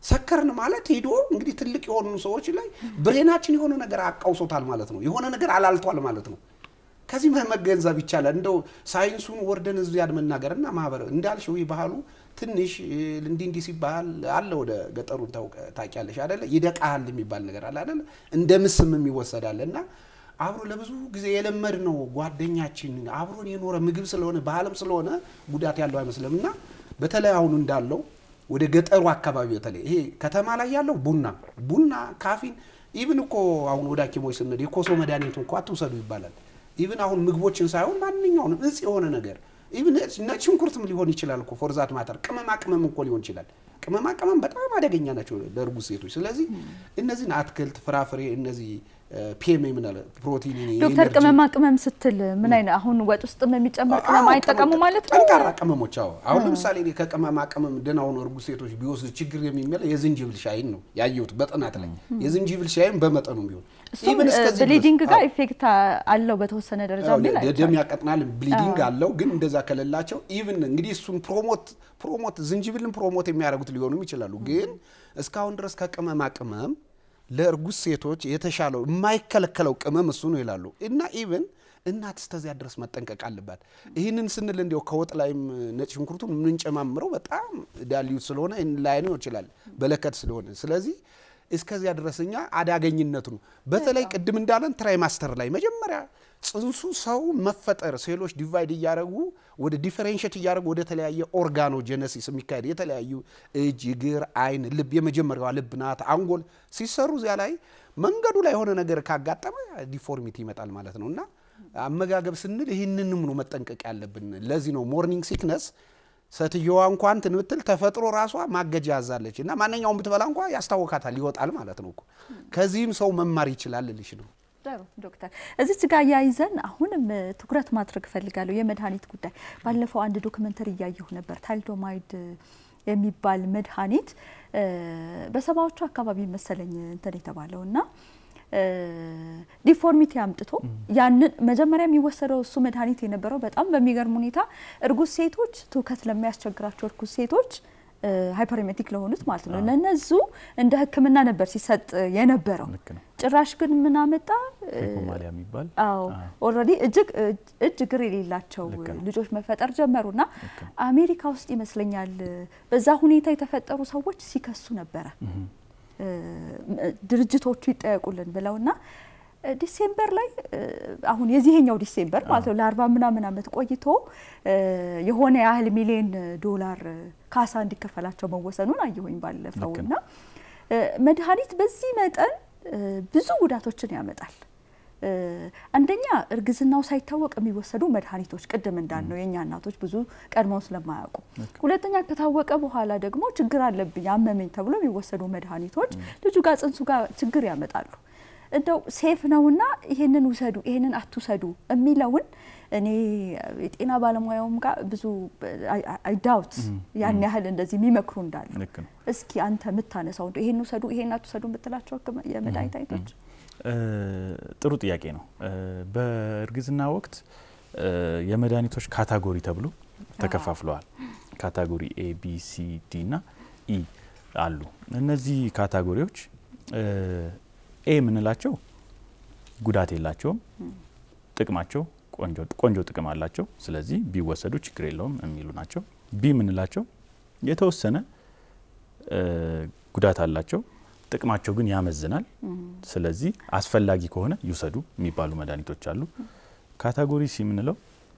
ሰከርን ማለት ሄዶ እንግዲህ ትልቅ የሆኑ ሰዎች ላይ ብሬናችን የሆነ ነገር አቃውሶታል ማለት ነው። የሆነ ነገር አላልቷል ማለት ነው። ከዚህ መገንዘብ ይቻላል። እንደው ሳይንሱን ወርደን እዚያ መናገር እና ማህበረ እንዳልሽው ይህ ባህሉ ትንሽ እንዲህ እንዲህ ሲባል አለ። ወደ ገጠሩ ታውቂያለሽ አደለ? ይደቃል የሚባል ነገር አለ አደለ? እንደ ምስም የሚወሰዳል እና አብሮ ለብዙ ጊዜ የለመድ ነው ጓደኛችን አብሮን የኖረ ምግብ ስለሆነ ባህልም ስለሆነ ጉዳት ያለው አይመስልም እና በተለይ አሁኑ እንዳለው ወደ ገጠሩ አካባቢ በተለይ ይሄ ከተማ ላይ ያለው ቡና ቡና ካፊን ኢቭን እኮ አሁን ወደ ሐኪሞች ስንሄድ የኮሶ መድኃኒቱ እንኳ አትውሰዱ ይባላል። ኢቭን አሁን ምግቦችን ሳይሆን ማንኛውንም እጽ የሆነ ነገር ኢቭን ነጭ ሽንኩርትም ሊሆን ይችላል እኮ ፎርዛት ማተር ቅመማ ቅመም እኮ ሊሆን ይችላል። ቅመማ ቅመም በጣም አደገኛ ናቸው ለእርጉዝ ሴቶች። ስለዚህ እነዚህን አትክልት፣ ፍራፍሬ እነዚህ ፒኤም የምናለ ፕሮቲን ዶክተር ቅመማ ቅመም ስትል ምን አይነት አሁን ወጥ ውስጥ የሚጨመር ቅመም አይጠቀሙ ማለት ነው? ጠንካራ ቅመሞች። አዎ አሁን ለምሳሌ እኔ ከቅመማ ቅመም ደህና ሆኖ እርጉዝ ሴቶች ቢወስዱ ችግር የሚመለው የዝንጅብል ሻይን ነው ያየሁት በጥናት ላይ የዝንጅብል ሻይን በመጠኑ ቢሆን እሱም ብሊዲንግ ጋር ኢፌክት አለው በተወሰነ ደረጃ ሚል ደም ያቀጥናል፣ ብሊዲንግ አለው። ግን እንደዛ ከሌላቸው ኢቭን እንግዲህ እሱን ፕሮሞት ፕሮሞት ዝንጅብልን ፕሮሞት የሚያደርጉት ሊሆኑም ይችላሉ። ግን እስካሁን ድረስ ከቅመማ ቅመም ለእርጉዝ ሴቶች የተሻለው የማይከለከለው ቅመም እሱ ነው ይላሉ። እና ኢቭን እናት እስከዚያ ድረስ መጠንቀቅ አለባት። ይህንን ስንል እንዲያው ከወጥ ላይም ነጭ ሽንኩርቱን የምንጨማምረው በጣም ዳልዩት ስለሆነ ላይነው ይችላል በለከት ስለሆነ ስለዚህ እስከዚያ ድረስ እኛ አዳገኝነቱ ነው። በተለይ ቅድም እንዳለን ትራይማስተር ላይ መጀመሪያ ጽንሱ ሰው መፈጠር ሴሎች ዲቫይድ እያደረጉ ወደ ዲፈሬንሽት እያደረጉ ወደ ተለያየ ኦርጋኖ ጀነሲስ የሚካሄድ የተለያዩ እጅ፣ እግር፣ አይን፣ ልብ የመጀመሪያዋ ልብ ናት፣ አንጎል ሲሰሩ እዚያ ላይ መንገዱ ላይ የሆነ ነገር ካጋጠመ ዲፎርሚቲ ይመጣል ማለት ነው እና አመጋገብ ስንል ይህንንም ነው መጠንቀቅ ያለብን። ለዚህ ነው ሞርኒንግ ሲክነስ ሴትየዋ እንኳን እንትን ብትል ተፈጥሮ ራሷ ማገጃ ያዛለች እና ማንኛውም ብትበላ እንኳ ያስታወካታል ይወጣል ማለት ነው እኮ። ከዚህም ሰው መማር ይችላል ልልሽ ነው። ጥሩ ዶክተር፣ እዚች ጋር ያይዘን አሁንም ትኩረት ማድረግ እፈልጋለሁ የመድኃኒት ጉዳይ። ባለፈው አንድ ዶክመንተሪ እያየሁ ነበር ታልዶማይድ የሚባል መድኃኒት በሰባዎቹ አካባቢ መሰለኝ እንትን የተባለው እና ዲፎርሚቲ አምጥቶ ያንን መጀመሪያ የሚወሰደው እሱ መድኃኒት የነበረው በጣም በሚገርም ሁኔታ እርጉዝ ሴቶች ትውከት ለሚያስቸግራቸው እርጉዝ ሴቶች ሃይፐርሜቲክ ለሆኑት ማለት ነው ለነዙ እንደ ሕክምና ነበር ሲሰጥ የነበረው። ጭራሽ ግን ምን አመጣ? ፌኮማሊያ የሚባል አዎ ኦልሬዲ እጅግ እጅ እግር የሌላቸው ልጆች መፈጠር ጀመሩና አሜሪካ ውስጥ ይመስለኛል በዛ ሁኔታ የተፈጠሩ ሰዎች ሲከሱ ነበረ ድርጅቶቹ ይጠየቁልን ብለውና ዲሴምበር ላይ አሁን የዚህኛው ዲሴምበር ማለት ነው ለአርባ ምናምን ዓመት ቆይቶ የሆነ ያህል ሚሊዮን ዶላር ካሳ እንዲከፈላቸው መወሰኑን አየሁኝ ባለፈው እና መድኃኒት በዚህ መጠን ብዙ ጉዳቶችን ያመጣል። አንደኛ እርግዝናው ሳይታወቅ የሚወሰዱ መድኃኒቶች ቅድም እንዳልነው የእኛ እናቶች ብዙ ቀድመው ስለማያውቁ፣ ሁለተኛ ከታወቀ በኋላ ደግሞ ችግር አለብኝ አመመኝ ተብሎ የሚወሰዱ መድኃኒቶች ልጁ ጋር ጽንሱ ጋር ችግር ያመጣሉ። እንደው ሴፍ ነውና ይሄንን ውሰዱ ይሄንን አትውሰዱ የሚለውን እኔ የጤና ባለሙያውም ጋር ብዙ አይዳውት ያን ያህል እንደዚህ የሚመክሩ እንዳሉ እስኪ አንተ የምታነሳው እንደው ይሄን ውሰዱ ይሄን አትውሰዱ የምትላቸው የመድኃኒት አይነቶች ጥሩ ጥያቄ ነው። በእርግዝና ወቅት የመድኃኒቶች ካታጎሪ ተብሎ ተከፋፍለዋል። ካታጎሪ ኤ፣ ቢ፣ ሲ፣ ዲ እና ኢ አሉ። እነዚህ ካታጎሪዎች ኤ የምንላቸው ጉዳት የላቸውም፣ ጥቅማቸው ቆንጆ ጥቅም አላቸው፣ ስለዚህ ቢወሰዱ ችግር የለውም የሚሉ ናቸው። ቢ የምንላቸው የተወሰነ ጉዳት አላቸው ጥቅማቸው ግን ያመዝናል። ስለዚህ አስፈላጊ ከሆነ ይውሰዱ የሚባሉ መድኃኒቶች አሉ። ካታጎሪ ሲ የምንለው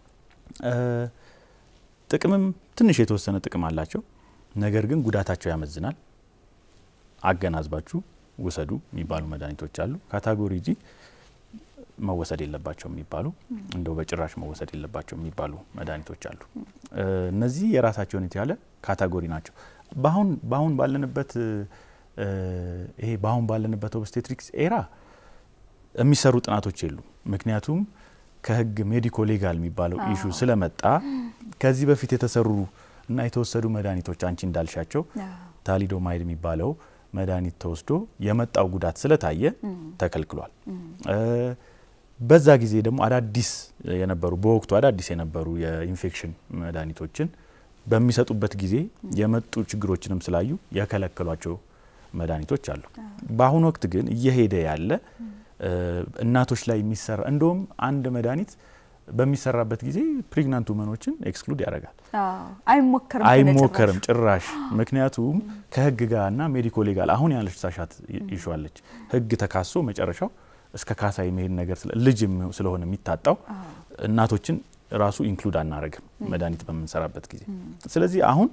ጥቅምም ትንሽ የተወሰነ ጥቅም አላቸው፣ ነገር ግን ጉዳታቸው ያመዝናል፣ አገናዝባችሁ ውሰዱ የሚባሉ መድኃኒቶች አሉ። ካታጎሪ ጂ መወሰድ የለባቸው የሚባሉ እንደው በጭራሽ መወሰድ የለባቸው የሚባሉ መድኃኒቶች አሉ። እነዚህ የራሳቸውን የተያለ ካታጎሪ ናቸው። በአሁን በአሁን ባለንበት ይሄ በአሁን ባለንበት ኦብስቴትሪክስ ኤራ የሚሰሩ ጥናቶች የሉ። ምክንያቱም ከህግ ሜዲኮ ሌጋል የሚባለው ኢሹ ስለመጣ ከዚህ በፊት የተሰሩ እና የተወሰዱ መድኃኒቶች አንቺ እንዳልሻቸው ታሊዶማይድ የሚባለው መድኃኒት ተወስዶ የመጣው ጉዳት ስለታየ ተከልክሏል። በዛ ጊዜ ደግሞ አዳዲስ የነበሩ በወቅቱ አዳዲስ የነበሩ የኢንፌክሽን መድኃኒቶችን በሚሰጡበት ጊዜ የመጡ ችግሮችንም ስላዩ የከለከሏቸው መድኃኒቶች አሉ። በአሁኑ ወቅት ግን እየሄደ ያለ እናቶች ላይ የሚሰራ እንደውም አንድ መድኃኒት በሚሰራበት ጊዜ ፕሪግናንት ውመኖችን ኤክስክሉድ ያደርጋል። አይሞከርም አይሞከርም ጭራሽ። ምክንያቱም ከህግ ጋርና ሜዲኮ ሌጋል አሁን ያለች ሳሻት ይሸዋለች ህግ ተካሶ መጨረሻው እስከ ካሳ የመሄድ ነገር ልጅ ስለሆነ የሚታጣው እናቶችን ራሱ ኢንክሉድ አናደርግም መድኃኒት በምንሰራበት ጊዜ። ስለዚህ አሁን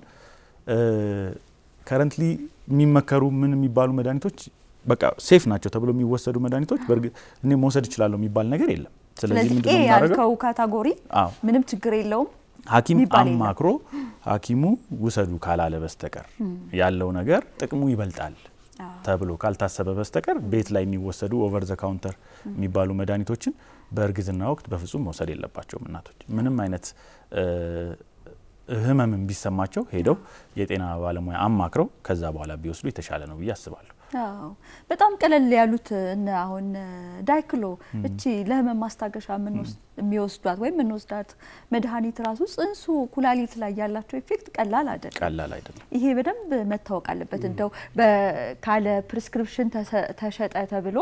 ከረንትሊ የሚመከሩ ምን የሚባሉ መድኃኒቶች በቃ ሴፍ ናቸው ተብሎ የሚወሰዱ መድኃኒቶች በእርግጥ እኔ መውሰድ እችላለሁ የሚባል ነገር የለም። ስለዚህ ኤ ያልከው ካታጎሪ ምንም ችግር የለውም ሐኪም አማክሮ ሐኪሙ ውሰዱ ካላለ በስተቀር ያለው ነገር ጥቅሙ ይበልጣል ተብሎ ካልታሰበ በስተቀር ቤት ላይ የሚወሰዱ ኦቨር ዘ ካውንተር የሚባሉ መድኃኒቶችን በእርግዝና ወቅት በፍጹም መውሰድ የለባቸውም እናቶች። ምንም አይነት ህመምን ቢሰማቸው ሄደው የጤና ባለሙያ አማክረው ከዛ በኋላ ቢወስዱ የተሻለ ነው ብዬ አስባለሁ። አዎ በጣም ቀለል ያሉት እነ አሁን ዳይክሎ እቺ ለህመም ማስታገሻ የሚወስዷት ወይም የምንወስዳት መድኃኒት ራሱ ጽንሱ ኩላሊት ላይ ያላቸው ኢፌክት ቀላል አይደለም፣ ቀላል አይደለም። ይሄ በደንብ መታወቅ አለበት። እንደው ካለ ፕሪስክሪፕሽን ተሸጠ ተብሎ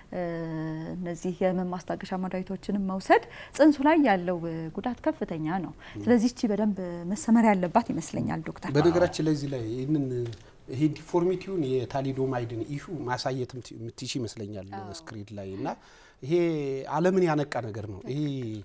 እነዚህ የህመም ማስታገሻ መድኃኒቶችንም መውሰድ ጽንሱ ላይ ያለው ጉዳት ከፍተኛ ነው። ስለዚህ እቺ በደንብ መሰመር ያለባት ይመስለኛል ዶክተር። በነገራችን ላይ እዚህ ላይ ይህንን ይሄ ዲፎርሚቲውን የታሊዶማይድን ኢሹ ማሳየት የምትሽ ይመስለኛል ስክሪን ላይ እና ይሄ ዓለምን ያነቃ ነገር ነው። ይሄ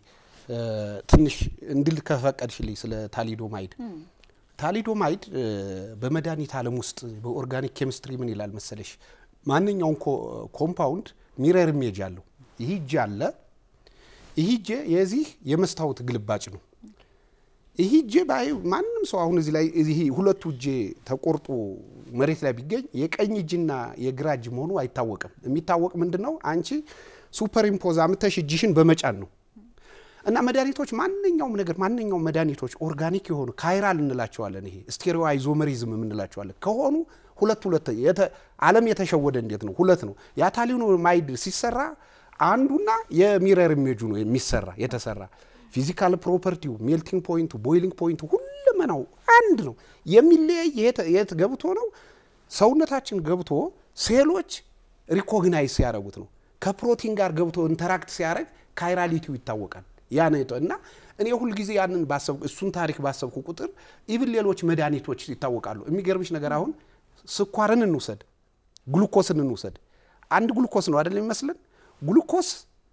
ትንሽ እንድል ከፈቀድሽልኝ ስለ ታሊዶማይድ ታሊዶማይድ በመድኃኒት ዓለም ውስጥ በኦርጋኒክ ኬሚስትሪ ምን ይላል መሰለሽ፣ ማንኛውም ኮምፓውንድ ሚረር ኢሜጅ አለው። ይህ እጅ አለ። ይህ እጅ የዚህ የመስታወት ግልባጭ ነው። ይህ እጄ ባይ ማንም ሰው አሁን እዚህ ላይ እዚህ ሁለቱ እጄ ተቆርጦ መሬት ላይ ቢገኝ የቀኝ እጅና የግራ እጅ መሆኑ አይታወቅም። የሚታወቅ ምንድን ነው? አንቺ ሱፐር ኢምፖዝ አምተሽ እጅሽን በመጫን ነው። እና መድኃኒቶች ማንኛውም ነገር ማንኛውም መድኃኒቶች ኦርጋኒክ የሆኑ ካይራል እንላቸዋለን። ይሄ ስቴሪዮ አይዞመሪዝም የምንላቸዋለን ከሆኑ ሁለት ሁለት ዓለም የተሸወደ እንዴት ነው? ሁለት ነው። የታሊዶማይድ ሲሰራ አንዱና የሚረር ኢሜጁ ነው የሚሰራ የተሰራ ፊዚካል ፕሮፐርቲው ሜልቲንግ ፖይንቱ ቦይሊንግ ፖይንቱ ሁለመናው አንድ ነው። የሚለያይ የት ገብቶ ነው? ሰውነታችን ገብቶ ሴሎች ሪኮግናይዝ ሲያደርጉት ነው። ከፕሮቲን ጋር ገብቶ ኢንተራክት ሲያደርግ ካይራሊቲው ይታወቃል። ያ ነው እና እኔ ሁልጊዜ ያንን ባሰብኩ እሱን ታሪክ ባሰብኩ ቁጥር ኢቭን ሌሎች መድኃኒቶች ይታወቃሉ። የሚገርምሽ ነገር አሁን ስኳርን እንውሰድ፣ ግሉኮስን እንውሰድ። አንድ ግሉኮስ ነው አይደለም የሚመስለን ግሉኮስ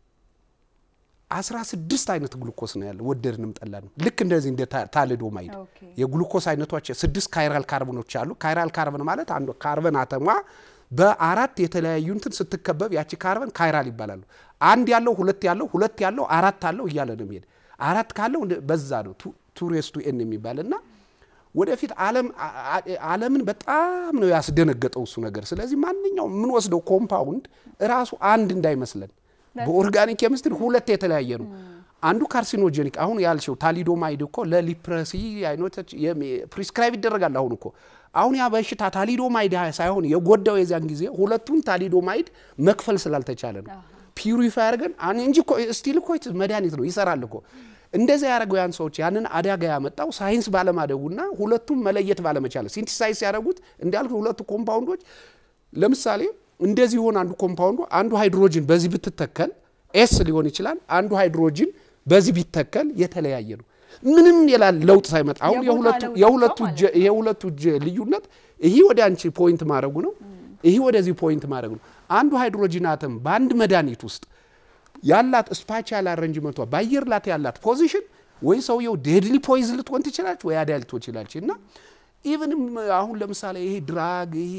አስራ ስድስት አይነት ግሉኮስ ነው ያለ ወደድንም ጠላንም። ልክ እንደዚህ እንደ ታሊዶማይድ የግሉኮስ አይነቶች ስድስት ካይራል ካርበኖች አሉ። ካይራል ካርበን ማለት አንዱ ካርበን አተሟ በአራት የተለያዩ እንትን ስትከበብ ያቺ ካርበን ካይራል ይባላሉ። አንድ ያለው ሁለት ያለው ሁለት ያለው አራት አለው እያለ ነው የሚሄድ። አራት ካለው በዛ ነው ቱሬስቱ ኤን የሚባል እና ወደፊት ዓለምን በጣም ነው ያስደነገጠው እሱ ነገር። ስለዚህ ማንኛውም የምንወስደው ኮምፓውንድ እራሱ አንድ እንዳይመስለን በኦርጋኒክ ኬሚስትሪ ሁለት የተለያየ ነው። አንዱ ካርሲኖጀኒክ አሁን ያልሽው ታሊዶማይድ እኮ ለሊፕረሲ አይነቶች ፕሪስክራይብ ይደረጋል። አሁን እኮ አሁን ያ በሽታ ታሊዶማይድ ሳይሆን የጎዳው የዚያን ጊዜ ሁለቱን ታሊዶማይድ መክፈል ስላልተቻለ ነው። ፒዩሪፋይ አድርገን እንጂ ስቲል እኮ መድኃኒት ነው ይሰራል እኮ። እንደዚያ ያደረገው ያን ሰዎች ያንን አደጋ ያመጣው ሳይንስ ባለማደጉና ሁለቱም መለየት ባለመቻለ ሲንቲሳይዝ ሲያደርጉት እንዳልኩ ሁለቱ ኮምፓውንዶች ለምሳሌ እንደዚህ ሆነ አንዱ ኮምፓውንዱ አንዱ ሃይድሮጅን በዚህ ብትተከል ኤስ ሊሆን ይችላል። አንዱ ሃይድሮጅን በዚህ ቢተከል የተለያየ ነው። ምንም የላል ለውጥ ሳይመጣ አሁን የሁለቱ እጅ ልዩነት ይህ ወደ አንቺ ፖይንት ማድረጉ ነው፣ ይህ ወደዚህ ፖይንት ማድረጉ ነው። አንዱ ሃይድሮጂን አተም በአንድ መድኃኒት ውስጥ ያላት ስፓቻል አረንጅመንቷ በአየር ላት ያላት ፖዚሽን ወይ ሰውየው ዴድሊ ፖይዝ ልትሆን ትችላለች ወይ አዳል ልትሆን ትችላለች እና ኢቨንም አሁን ለምሳሌ ይሄ ድራግ ይሄ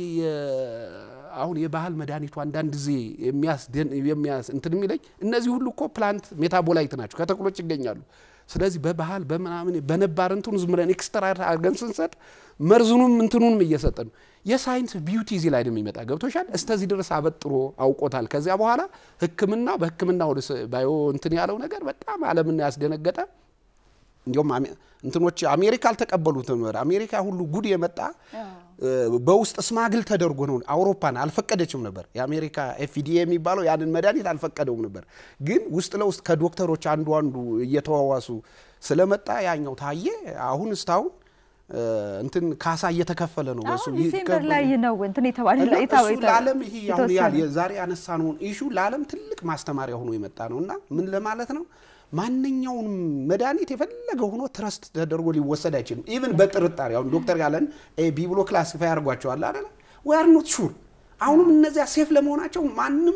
አሁን የባህል መድኃኒቱ አንዳንድ ጊዜ የሚያስ እንትን የሚለኝ እነዚህ ሁሉ እኮ ፕላንት ሜታቦላይት ናቸው፣ ከተክሎች ይገኛሉ። ስለዚህ በባህል በምናምን በነባር እንትኑ ዝም ብለን ኤክስትራ አድርገን ስንሰጥ መርዝኑም እንትኑንም እየሰጠ ነው። የሳይንስ ቢዩቲ እዚህ ላይ ነው የሚመጣ። ገብቶሻል? እስከዚህ ድረስ አበጥሮ አውቆታል። ከዚያ በኋላ ሕክምና በሕክምና ወደ ባዮ እንትን ያለው ነገር በጣም ዓለምን ያስደነገጠ እንዲሁም እንትኖች አሜሪካ አልተቀበሉትም። አሜሪካ ሁሉ ጉድ የመጣ በውስጥ ስማግል ተደርጎ ነው። አውሮፓን አልፈቀደችም ነበር። የአሜሪካ ኤፍዲኤ የሚባለው ያንን መድኃኒት አልፈቀደውም ነበር። ግን ውስጥ ለውስጥ ከዶክተሮች አንዱ አንዱ እየተዋዋሱ ስለመጣ ያኛው ታየ። አሁን እስታሁን እንትን ካሳ እየተከፈለ ነው። በሱ አሁን ዲሴምበር ላይ ነው እንትን የተባለ እሱ ለዓለም ይሄ አሁን ዛሬ ያነሳነውን ኢሹ ለዓለም ትልቅ ማስተማሪያ ሆኖ የመጣ ነው እና ምን ለማለት ነው ማንኛውንም መድኃኒት የፈለገ ሆኖ ትረስት ተደርጎ ሊወሰድ አይችልም። ኢቭን በጥርጣሬ አሁን ዶክተር ያለን ቢ ብሎ ክላሲፋይ አድርጓቸዋል አይደለ? ዊ አር ኖት ሹር። አሁንም እነዚያ ሴፍ ለመሆናቸው ማንም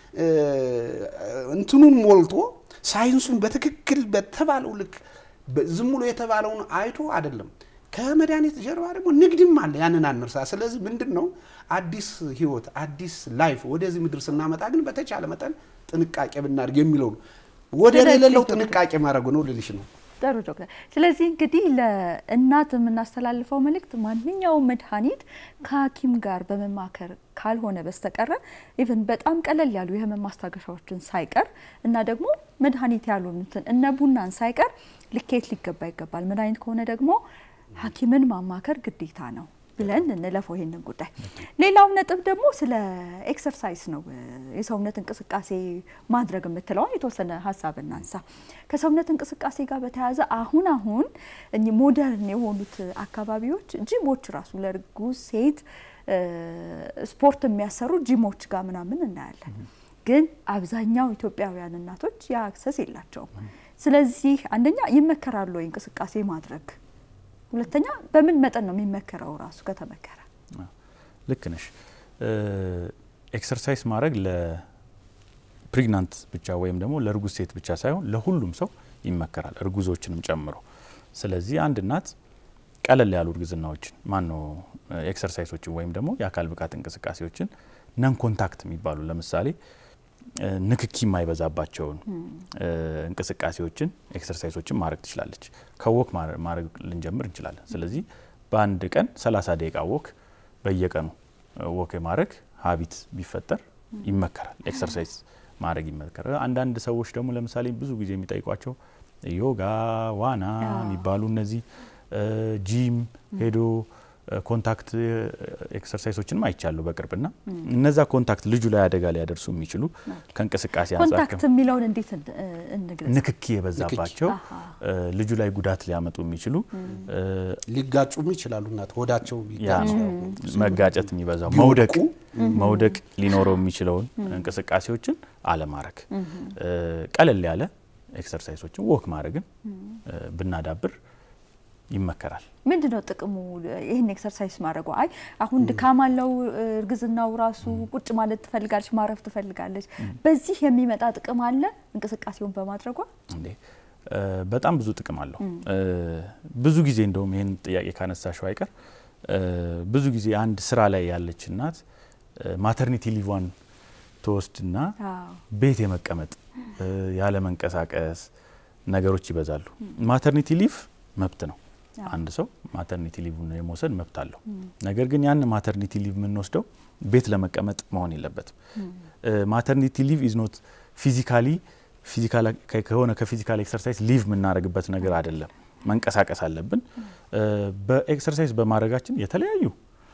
እንትኑን ሞልቶ ሳይንሱን በትክክል በተባለው ልክ ዝም ብሎ የተባለውን አይቶ አይደለም። ከመድኃኒት ጀርባ ደግሞ ንግድም አለ። ያንን አንርሳ። ስለዚህ ምንድን ነው አዲስ ህይወት አዲስ ላይፍ ወደዚህ ምድር ስናመጣ ግን በተቻለ መጠን ጥንቃቄ ብናደርግ የሚለው ነው። ወደ ሌለው ጥንቃቄ ማድረጉ ነው ልልሽ ነው። ጥሩ ዶክተር። ስለዚህ እንግዲህ ለእናት የምናስተላልፈው መልእክት ማንኛውም መድኃኒት ከሐኪም ጋር በመማከር ካልሆነ በስተቀረ ኢቨን በጣም ቀለል ያሉ የህመም ማስታገሻዎችን ሳይቀር እና ደግሞ መድኃኒት ያሉትን እነ ቡናን ሳይቀር ልኬት ሊገባ ይገባል። መድኃኒት ከሆነ ደግሞ ሐኪምን ማማከር ግዴታ ነው ብለን እንለፈው ይሄንን ጉዳይ። ሌላው ነጥብ ደግሞ ስለ ኤክሰርሳይዝ ነው። የሰውነት እንቅስቃሴ ማድረግ የምትለውን የተወሰነ ሀሳብ እናንሳ። ከሰውነት እንቅስቃሴ ጋር በተያያዘ አሁን አሁን እኚህ ሞደርን የሆኑት አካባቢዎች ጂሞች ራሱ ለእርጉዝ ሴት ስፖርት የሚያሰሩ ጂሞች ጋር ምናምን እናያለን። ግን አብዛኛው ኢትዮጵያውያን እናቶች ያ አክሰስ የላቸውም። ስለዚህ አንደኛ ይመከራሉ ወይ እንቅስቃሴ ማድረግ ሁለተኛ በምን መጠን ነው የሚመከረው? ራሱ ከተመከረ ልክ ነሽ። ኤክሰርሳይዝ ማድረግ ለፕሪግናንት ብቻ ወይም ደግሞ ለእርጉዝ ሴት ብቻ ሳይሆን ለሁሉም ሰው ይመከራል፣ እርጉዞችንም ጨምሮ። ስለዚህ አንድ እናት ቀለል ያሉ እርግዝናዎችን ማን ነው ኤክሰርሳይሶችን ወይም ደግሞ የአካል ብቃት እንቅስቃሴዎችን ነን ኮንታክት የሚባሉ ለምሳሌ ንክኪ የማይበዛባቸውን እንቅስቃሴዎችን ኤክሰርሳይሶችን ማድረግ ትችላለች። ከወክ ማድረግ ልንጀምር እንችላለን። ስለዚህ በአንድ ቀን 30 ደቂቃ ወክ በየቀኑ ወክ የማድረግ ሀቢት ቢፈጠር ይመከራል። ኤክሰርሳይዝ ማድረግ ይመከራል። አንዳንድ ሰዎች ደግሞ ለምሳሌ ብዙ ጊዜ የሚጠይቋቸው ዮጋ፣ ዋና የሚባሉ እነዚህ ጂም ሄዶ ኮንታክት ኤክሰርሳይሶችንም አይቻለሁ በቅርብና እነዛ ኮንታክት ልጁ ላይ አደጋ ሊያደርሱ የሚችሉ ከእንቅስቃሴ አንጻር ኮንታክት የሚለውን እንዴት እንግለጽ? ንክኪ የበዛባቸው ልጁ ላይ ጉዳት ሊያመጡ የሚችሉ ሊጋጩም ይችላሉ። እናት ሆዳቸው መጋጨት የሚበዛው መውደቅ መውደቅ ሊኖረው የሚችለውን እንቅስቃሴዎችን አለማድረግ፣ ቀለል ያለ ኤክሰርሳይሶችን ወክ ማድረግን ብናዳብር ይመከራል። ምንድን ነው ጥቅሙ? ይህን ኤክሰርሳይዝ ማድረጉ? አይ አሁን ድካም አለው እርግዝናው ራሱ ቁጭ ማለት ትፈልጋለች፣ ማረፍ ትፈልጋለች። በዚህ የሚመጣ ጥቅም አለ እንቅስቃሴውን በማድረጓ? እንዴ በጣም ብዙ ጥቅም አለው። ብዙ ጊዜ እንደውም ይህን ጥያቄ ካነሳሽው አይቀር ብዙ ጊዜ አንድ ስራ ላይ ያለች እናት ማተርኒቲ ሊቫን ትወስድና ቤት የመቀመጥ ያለ መንቀሳቀስ ነገሮች ይበዛሉ። ማተርኒቲ ሊቭ መብት ነው። አንድ ሰው ማተርኒቲ ሊቭ የመውሰድ መብት አለው። ነገር ግን ያን ማተርኒቲ ሊቭ የምንወስደው ቤት ለመቀመጥ መሆን የለበትም። ማተርኒቲ ሊቭ ኢዝ ኖት ፊዚካሊ ከሆነ ከፊዚካል ኤክሰርሳይዝ ሊቭ የምናደርግበት ነገር አይደለም። መንቀሳቀስ አለብን። በኤክሰርሳይዝ በማድረጋችን የተለያዩ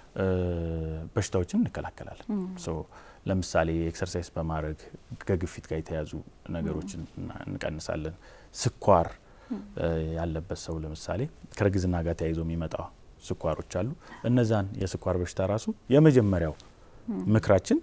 በሽታዎችን እንከላከላለን። ለምሳሌ ኤክሰርሳይዝ በማድረግ ከግፊት ጋር የተያዙ ነገሮችን እንቀንሳለን። ስኳር ያለበት ሰው ለምሳሌ ከእርግዝና ጋር ተያይዞ የሚመጣ ስኳሮች አሉ። እነዛን የስኳር በሽታ ራሱ የመጀመሪያው ምክራችን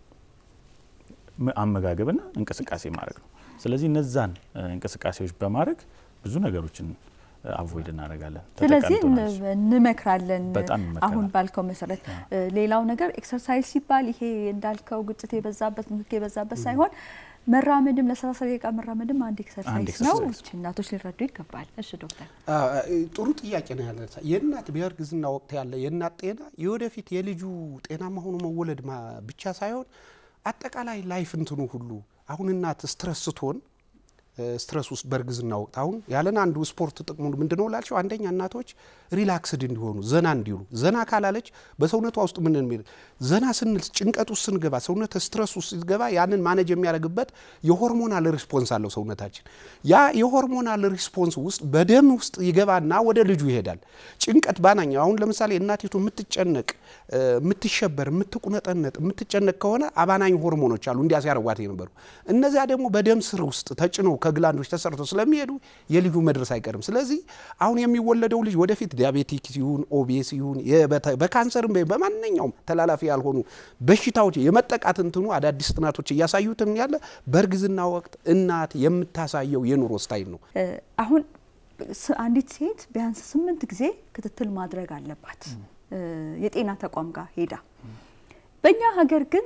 አመጋገብና እንቅስቃሴ ማድረግ ነው። ስለዚህ እነዛን እንቅስቃሴዎች በማድረግ ብዙ ነገሮችን አቮይድ እናደርጋለን። ስለዚህ እንመክራለን። በጣም ይመከራል። አሁን ባልከው መሰረት ሌላው ነገር ኤክሰርሳይዝ ሲባል ይሄ እንዳልከው ግጭት የበዛበት ምክ የበዛበት ሳይሆን መራመድም ለሰላሳ ደቂቃ መራመድም አንድ ኤክሰርሳይዝ ነው። እናቶች ሊረዱ ይገባል። እሺ ዶክተር፣ ጥሩ ጥያቄ ነው ያለ የእናት በእርግዝና ወቅት ያለ የእናት ጤና የወደፊት የልጁ ጤናማ ሆኖ መወለድ ብቻ ሳይሆን አጠቃላይ ላይፍ እንትኑ ሁሉ አሁን እናት ስትረስ ስትሆን ስትረስ ውስጥ በእርግዝና ወቅት አሁን ያለን አንዱ ስፖርት ጥቅሙ ምንድነው ላልቸው፣ አንደኛ እናቶች ሪላክስድ እንዲሆኑ ዘና እንዲሉ። ዘና ካላለች በሰውነቷ ውስጥ ምን የሚል ዘና ስንል ጭንቀት ውስጥ ስንገባ ሰውነት ስትረስ ውስጥ ሲገባ ያንን ማኔጅ የሚያደርግበት የሆርሞናል ሪስፖንስ አለው ሰውነታችን። ያ የሆርሞናል ሪስፖንስ ውስጥ በደም ውስጥ ይገባና ወደ ልጁ ይሄዳል። ጭንቀት ባናኛ አሁን ለምሳሌ እናቲቱ የምትጨነቅ የምትሸበር፣ የምትቁነጠነጥ፣ የምትጨነቅ ከሆነ አባናኝ ሆርሞኖች አሉ እንዲያ ሲያደርጓት የነበሩ እነዚያ ደግሞ በደም ስር ውስጥ ተጭነው ከግላንዶች ተሰርቶ ስለሚሄዱ የልጁ መድረስ አይቀርም። ስለዚህ አሁን የሚወለደው ልጅ ወደፊት ዲያቤቲክ ይሁን ኦቤስ ይሁን በካንሰርም በማንኛውም ተላላፊ ያልሆኑ በሽታዎች የመጠቃት እንትኑ አዳዲስ ጥናቶች እያሳዩትም ያለ በእርግዝና ወቅት እናት የምታሳየው የኑሮ ስታይል ነው። አሁን አንዲት ሴት ቢያንስ ስምንት ጊዜ ክትትል ማድረግ አለባት የጤና ተቋም ጋር ሄዳ። በእኛ ሀገር ግን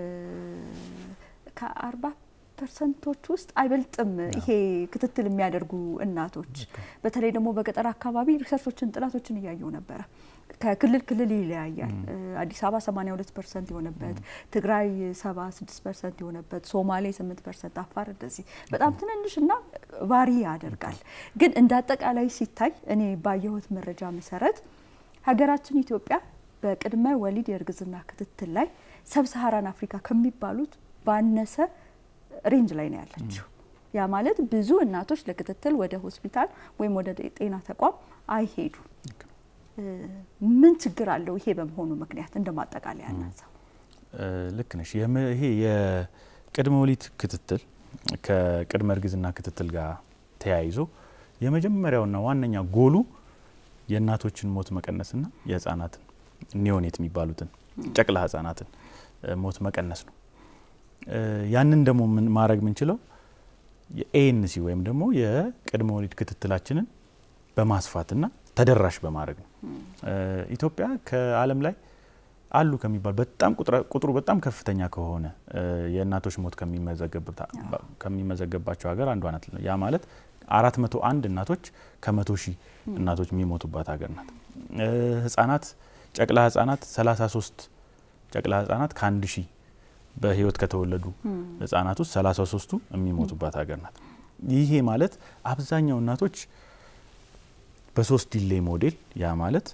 ከአርባ ፐርሰንቶች ውስጥ አይበልጥም ይሄ ክትትል የሚያደርጉ እናቶች። በተለይ ደግሞ በገጠር አካባቢ ሪሰርቾችን ጥናቶችን እያየው ነበረ። ከክልል ክልል ይለያያል። አዲስ አበባ 82 ፐርሰንት የሆነበት፣ ትግራይ 76 ፐርሰንት የሆነበት፣ ሶማሌ 8 ፐርሰንት፣ አፋር እንደዚህ በጣም ትንንሽ እና ቫሪ ያደርጋል። ግን እንደ አጠቃላይ ሲታይ እኔ ባየሁት መረጃ መሰረት ሀገራችን ኢትዮጵያ በቅድመ ወሊድ የእርግዝና ክትትል ላይ ሰብሰሃራን አፍሪካ ከሚባሉት ባነሰ ሬንጅ ላይ ነው ያለችው። ያ ማለት ብዙ እናቶች ለክትትል ወደ ሆስፒታል ወይም ወደ ጤና ተቋም አይሄዱም። ምን ችግር አለው ይሄ በመሆኑ ምክንያት? እንደ ማጠቃለያ ያናሳው። ልክ ነሽ። ይሄ የቅድመ ወሊድ ክትትል ከቅድመ እርግዝና ክትትል ጋር ተያይዞ የመጀመሪያውና ዋነኛ ጎሉ የእናቶችን ሞት መቀነስና የህፃናትን ኒዮኔት የሚባሉትን ጨቅላ ህጻናትን ሞት መቀነስ ነው። ያንን ደግሞ ማድረግ የምንችለው የኤኤንሲ ወይም ደግሞ የቅድመ ወሊድ ክትትላችንን በማስፋትና ተደራሽ በማድረግ ነው። ኢትዮጵያ ከዓለም ላይ አሉ ከሚባል በጣም ቁጥሩ በጣም ከፍተኛ ከሆነ የእናቶች ሞት ከሚመዘገብባቸው ሀገር አንዷ ናት። ያ ማለት አራት መቶ አንድ እናቶች ከመቶ ሺህ እናቶች የሚሞቱባት ሀገር ናት። ህጻናት ጨቅላ ህጻናት 33 ጨቅላ ህጻናት ከአንድ ሺህ በህይወት ከተወለዱ ህጻናት ውስጥ 33ቱ የሚሞቱባት ሀገር ናት። ይሄ ማለት አብዛኛው እናቶች በሶስት ዲሌይ ሞዴል ያ ማለት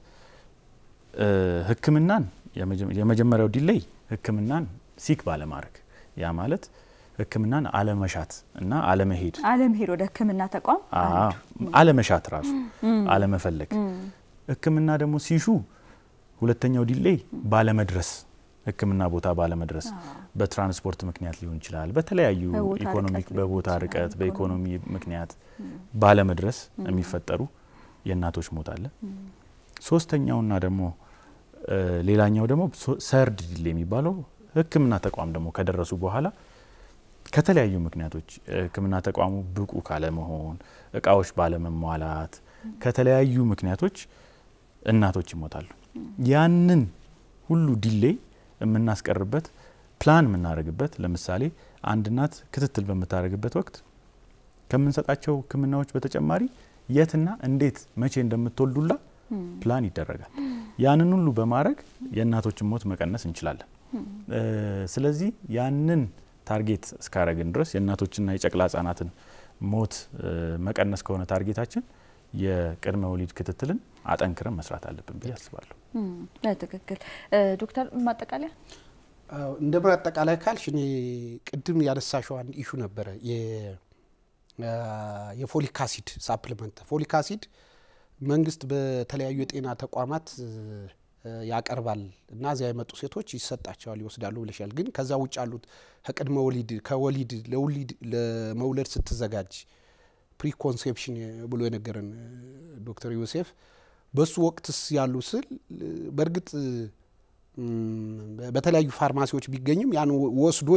ህክምናን የመጀመሪያው ዲሌይ ህክምናን ሲክ ባለማድረግ ያ ማለት ህክምናን አለመሻት እና አለመሄድ አለመሄድ ወደ ህክምና ተቋም አለመሻት ራሱ አለመፈለግ። ህክምና ደግሞ ሲሹ ሁለተኛው ዲሌይ ባለመድረስ ህክምና ቦታ ባለመድረስ በትራንስፖርት ምክንያት ሊሆን ይችላል። በተለያዩ ኢኮኖሚክ በቦታ ርቀት በኢኮኖሚ ምክንያት ባለመድረስ የሚፈጠሩ የእናቶች ሞት አለ። ሶስተኛውና ደግሞ ሌላኛው ደግሞ ሰርድ ዲሌ የሚባለው ህክምና ተቋም ደግሞ ከደረሱ በኋላ ከተለያዩ ምክንያቶች ህክምና ተቋሙ ብቁ ካለመሆን፣ እቃዎች ባለመሟላት፣ ከተለያዩ ምክንያቶች እናቶች ይሞታሉ። ያንን ሁሉ ዲሌይ የምናስቀርበት ፕላን የምናደርግበት ለምሳሌ አንድ እናት ክትትል በምታደርግበት ወቅት ከምንሰጣቸው ህክምናዎች በተጨማሪ የትና እንዴት መቼ እንደምትወልዱላ ፕላን ይደረጋል። ያንን ሁሉ በማድረግ የእናቶችን ሞት መቀነስ እንችላለን። ስለዚህ ያንን ታርጌት እስካረግን ድረስ የእናቶችና የጨቅላ ህጻናትን ሞት መቀነስ ከሆነ ታርጌታችን የቅድመ ወሊድ ክትትልን አጠንክረን መስራት አለብን ብዬ አስባለሁ። ትክክል ዶክተር ማጠቃለያ እንደ ማጠቃለያ ካልሽ እኔ ቅድም ያነሳሽው አንድ ኢሹ ነበረ የፎሊክ አሲድ ሳፕሊመንት ፎሊክ አሲድ መንግስት በተለያዩ የጤና ተቋማት ያቀርባል እና እዚያ የመጡ ሴቶች ይሰጣቸዋል ይወስዳሉ ብለሻል። ግን ከዛ ውጭ ያሉት ከቅድመ ወሊድ ከወሊድ ለውሊድ ለመውለድ ስትዘጋጅ ፕሪኮንሴፕሽን ብሎ የነገረን ዶክተር ዮሴፍ በሱ ወቅትስ ያሉ ስል በእርግጥ በተለያዩ ፋርማሲዎች ቢገኝም ያን ወስዶ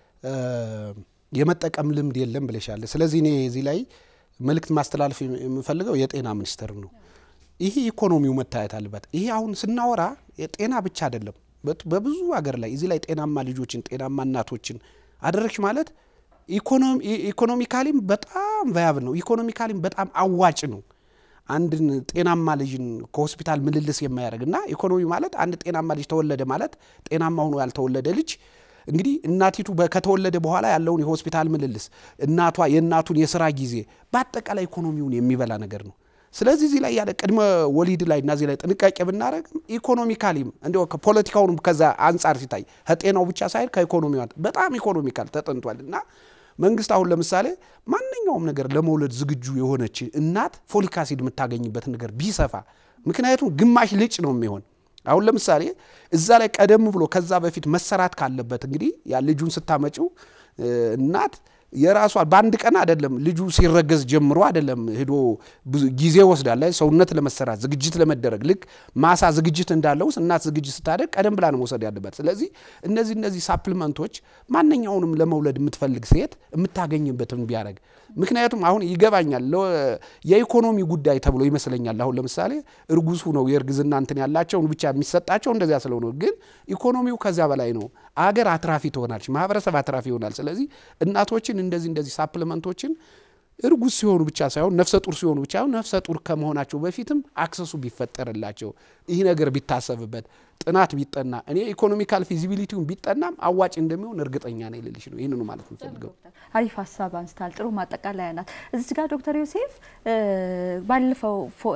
የመጠቀም ልምድ የለም ብለሻል። ስለዚህ እኔ እዚህ ላይ መልእክት ማስተላለፍ የምፈልገው የጤና ሚኒስቴር ነው። ይሄ ኢኮኖሚው መታየት አለበት። ይሄ አሁን ስናወራ ጤና ብቻ አይደለም። በብዙ ሀገር ላይ እዚህ ላይ ጤናማ ልጆችን ጤናማ እናቶችን አደረግሽ ማለት ኢኮኖሚካሊም በጣም ቫያብል ነው። ኢኮኖሚካሊም በጣም አዋጭ ነው። አንድን ጤናማ ልጅን ከሆስፒታል ምልልስ የማያደርግ እና ኢኮኖሚ ማለት አንድ ጤናማ ልጅ ተወለደ ማለት ጤናማ ሆኖ ያልተወለደ ልጅ እንግዲህ እናቲቱ ከተወለደ በኋላ ያለውን የሆስፒታል ምልልስ እናቷ የእናቱን የስራ ጊዜ በአጠቃላይ ኢኮኖሚውን የሚበላ ነገር ነው። ስለዚህ እዚህ ላይ ያለ ቅድመ ወሊድ ላይ እና እዚህ ላይ ጥንቃቄ ብናደረግ ኢኮኖሚካሊም እንዲ ፖለቲካውንም ከዛ አንጻር ሲታይ ከጤናው ብቻ ሳይል ከኢኮኖሚ በጣም ኢኮኖሚካል ተጠንቷል እና መንግስት አሁን ለምሳሌ ማንኛውም ነገር ለመውለድ ዝግጁ የሆነች እናት ፎሊክ አሲድ የምታገኝበትን ነገር ቢሰፋ፣ ምክንያቱም ግማሽ ልጭ ነው የሚሆን አሁን ለምሳሌ እዛ ላይ ቀደም ብሎ ከዛ በፊት መሰራት ካለበት እንግዲህ ያ ልጁን ስታመጪው እናት የራሷ በአንድ ቀን አይደለም ልጁ ሲረገዝ ጀምሮ አይደለም ሄዶ ብዙ ጊዜ ወስዳለ ሰውነት ለመሰራት ዝግጅት ለመደረግ ልክ ማሳ ዝግጅት እንዳለው እናት ዝግጅት ስታደርግ ቀደም ብላ ነው መውሰድ ያለባት። ስለዚህ እነዚህ እነዚህ ሳፕሊመንቶች ማንኛውንም ለመውለድ የምትፈልግ ሴት የምታገኝበትን ቢያደርግ ምክንያቱም አሁን ይገባኛል የኢኮኖሚ ጉዳይ ተብሎ ይመስለኛል። አሁን ለምሳሌ እርጉዝ ነው የእርግዝና እንትን ያላቸውን ብቻ የሚሰጣቸው እንደዚያ ስለሆነ፣ ግን ኢኮኖሚው ከዚያ በላይ ነው። አገር አትራፊ ትሆናለች፣ ማህበረሰብ አትራፊ ይሆናል። ስለዚህ እናቶችን እንደዚህ እንደዚህ ሳፕሊመንቶችን እርጉዝ ሲሆኑ ብቻ ሳይሆን ነፍሰ ጡር ሲሆኑ ብቻ ሳይሆን ነፍሰ ጡር ከመሆናቸው በፊትም አክሰሱ ቢፈጠርላቸው ይህ ነገር ቢታሰብበት ጥናት ቢጠና እኔ ኢኮኖሚካል ፊዚቢሊቲውን ቢጠናም አዋጭ እንደሚሆን እርግጠኛ ነኝ ልልሽ ነው። ይህንኑ ማለት የምፈልገው። አሪፍ ሀሳብ አንስታል። ጥሩ ማጠቃለያ ናት። እዚህ ጋር ዶክተር ዮሴፍ ባለፈው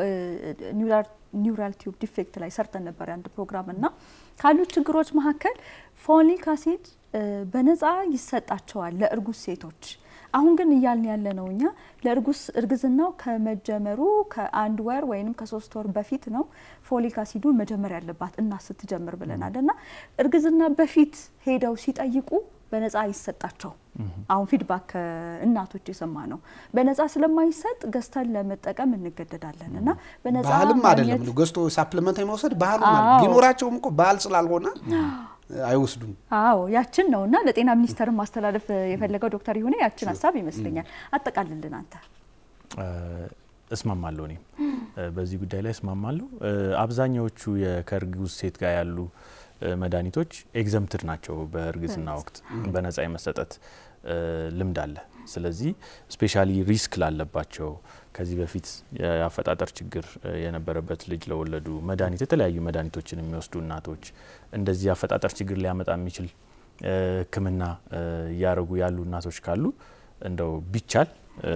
ኒውራል ቲዩብ ዲፌክት ላይ ሰርተን ነበር አንድ ፕሮግራም እና ካሉት ችግሮች መካከል ፎሊክ አሲድ በነፃ ይሰጣቸዋል ለእርጉዝ ሴቶች። አሁን ግን እያልን ያለ ነው እኛ ለእርጉዝ እርግዝናው ከመጀመሩ ከአንድ ወር ወይም ከሶስት ወር በፊት ነው ፎሊክ አሲዱ መጀመር ያለባት እናት ስትጀምር ብለናል። እና እርግዝና በፊት ሄደው ሲጠይቁ በነፃ አይሰጣቸው። አሁን ፊድባክ እናቶች የሰማ ነው። በነፃ ስለማይሰጥ ገዝተን ለመጠቀም እንገደዳለን እና በነፃ ባህልም አይደለም ገዝቶ ሳፕሊመንት የመውሰድ ባህሉ ቢኖራቸውም እኮ ባህል ስላልሆነ አይወስዱም። አዎ ያችን ነው እና ለጤና ሚኒስቴር ማስተላለፍ የፈለገው ዶክተር ይሁኔ ያችን ሀሳብ ይመስለኛል። አጠቃልልን አንተ። እስማማለሁ። እኔም በዚህ ጉዳይ ላይ እስማማለሁ። አብዛኛዎቹ ከእርጉዝ ሴት ጋር ያሉ መድኃኒቶች ኤግዘምትድ ናቸው። በእርግዝና ወቅት በነጻ የመሰጠት ልምድ አለ። ስለዚህ ስፔሻሊ ሪስክ ላለባቸው ከዚህ በፊት የአፈጣጠር ችግር የነበረበት ልጅ ለወለዱ መድኃኒት የተለያዩ መድኃኒቶችን የሚወስዱ እናቶች እንደዚህ የአፈጣጠር ችግር ሊያመጣ የሚችል ሕክምና እያደረጉ ያሉ እናቶች ካሉ እንደው ቢቻል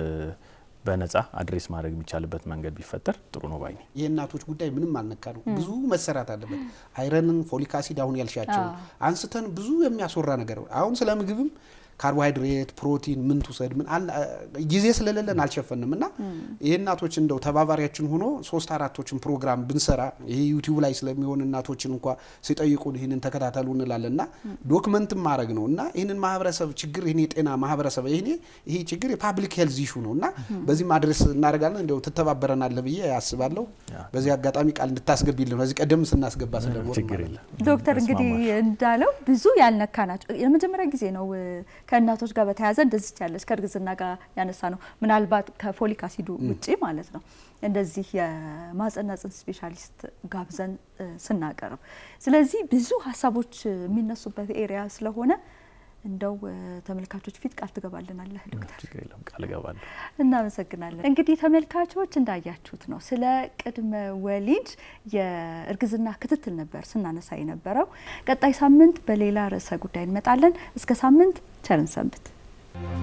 በነጻ አድሬስ ማድረግ የሚቻልበት መንገድ ቢፈጠር ጥሩ ነው ባይ። የእናቶች ጉዳይ ምንም አልነካ ነው። ብዙ መሰራት አለበት። አይረንን፣ ፎሊክ አሲድ አሁን ያልሻቸው አንስተን ብዙ የሚያስወራ ነገር አሁን ስለ ምግብም ካርቦሃይድሬት፣ ፕሮቲን ምን ትውሰድ ምን ጊዜ ስለሌለን አልሸፈንም እና ይህ እናቶች እንደው ተባባሪያችን ሆኖ ሶስት አራቶችን ፕሮግራም ብንሰራ ይሄ ዩቲዩብ ላይ ስለሚሆን እናቶችን እንኳ ሲጠይቁን ይህንን ተከታተሉ እንላለን እና ዶክመንትም ማድረግ ነው እና ይህንን ማህበረሰብ ችግር ይህን የጤና ማህበረሰብ ይሄ ይሄ ችግር የፓብሊክ ሄልዝ ኢሹ ነው እና በዚህም አድሬስ እናደርጋለን። እንደው ትተባበረናለህ ብዬ ያስባለሁ። በዚህ አጋጣሚ ቃል እንድታስገቢልን ከዚህ ቀደም ስናስገባ ስለሆነ ዶክተር እንግዲህ እንዳለው ብዙ ያልነካ ናቸው። የመጀመሪያ ጊዜ ነው ከእናቶች ጋር በተያያዘ እንደዚህ ያለች ከእርግዝና ጋር ያነሳ ነው። ምናልባት ከፎሊክ አሲዱ ውጪ ማለት ነው እንደዚህ የማህጸንና ጽንስ ስፔሻሊስት ጋብዘን ስናቀርብ፣ ስለዚህ ብዙ ሀሳቦች የሚነሱበት ኤሪያ ስለሆነ እንደው ተመልካቾች ፊት ቃል ትገባልናለህ ዶክተር? ቃል እገባለሁ። እናመሰግናለን። እንግዲህ ተመልካቾች እንዳያችሁት ነው ስለ ቅድመ ወሊድ የእርግዝና ክትትል ነበር ስናነሳ የነበረው። ቀጣይ ሳምንት በሌላ ርዕሰ ጉዳይ እንመጣለን። እስከ ሳምንት ቸርን ሰንብት።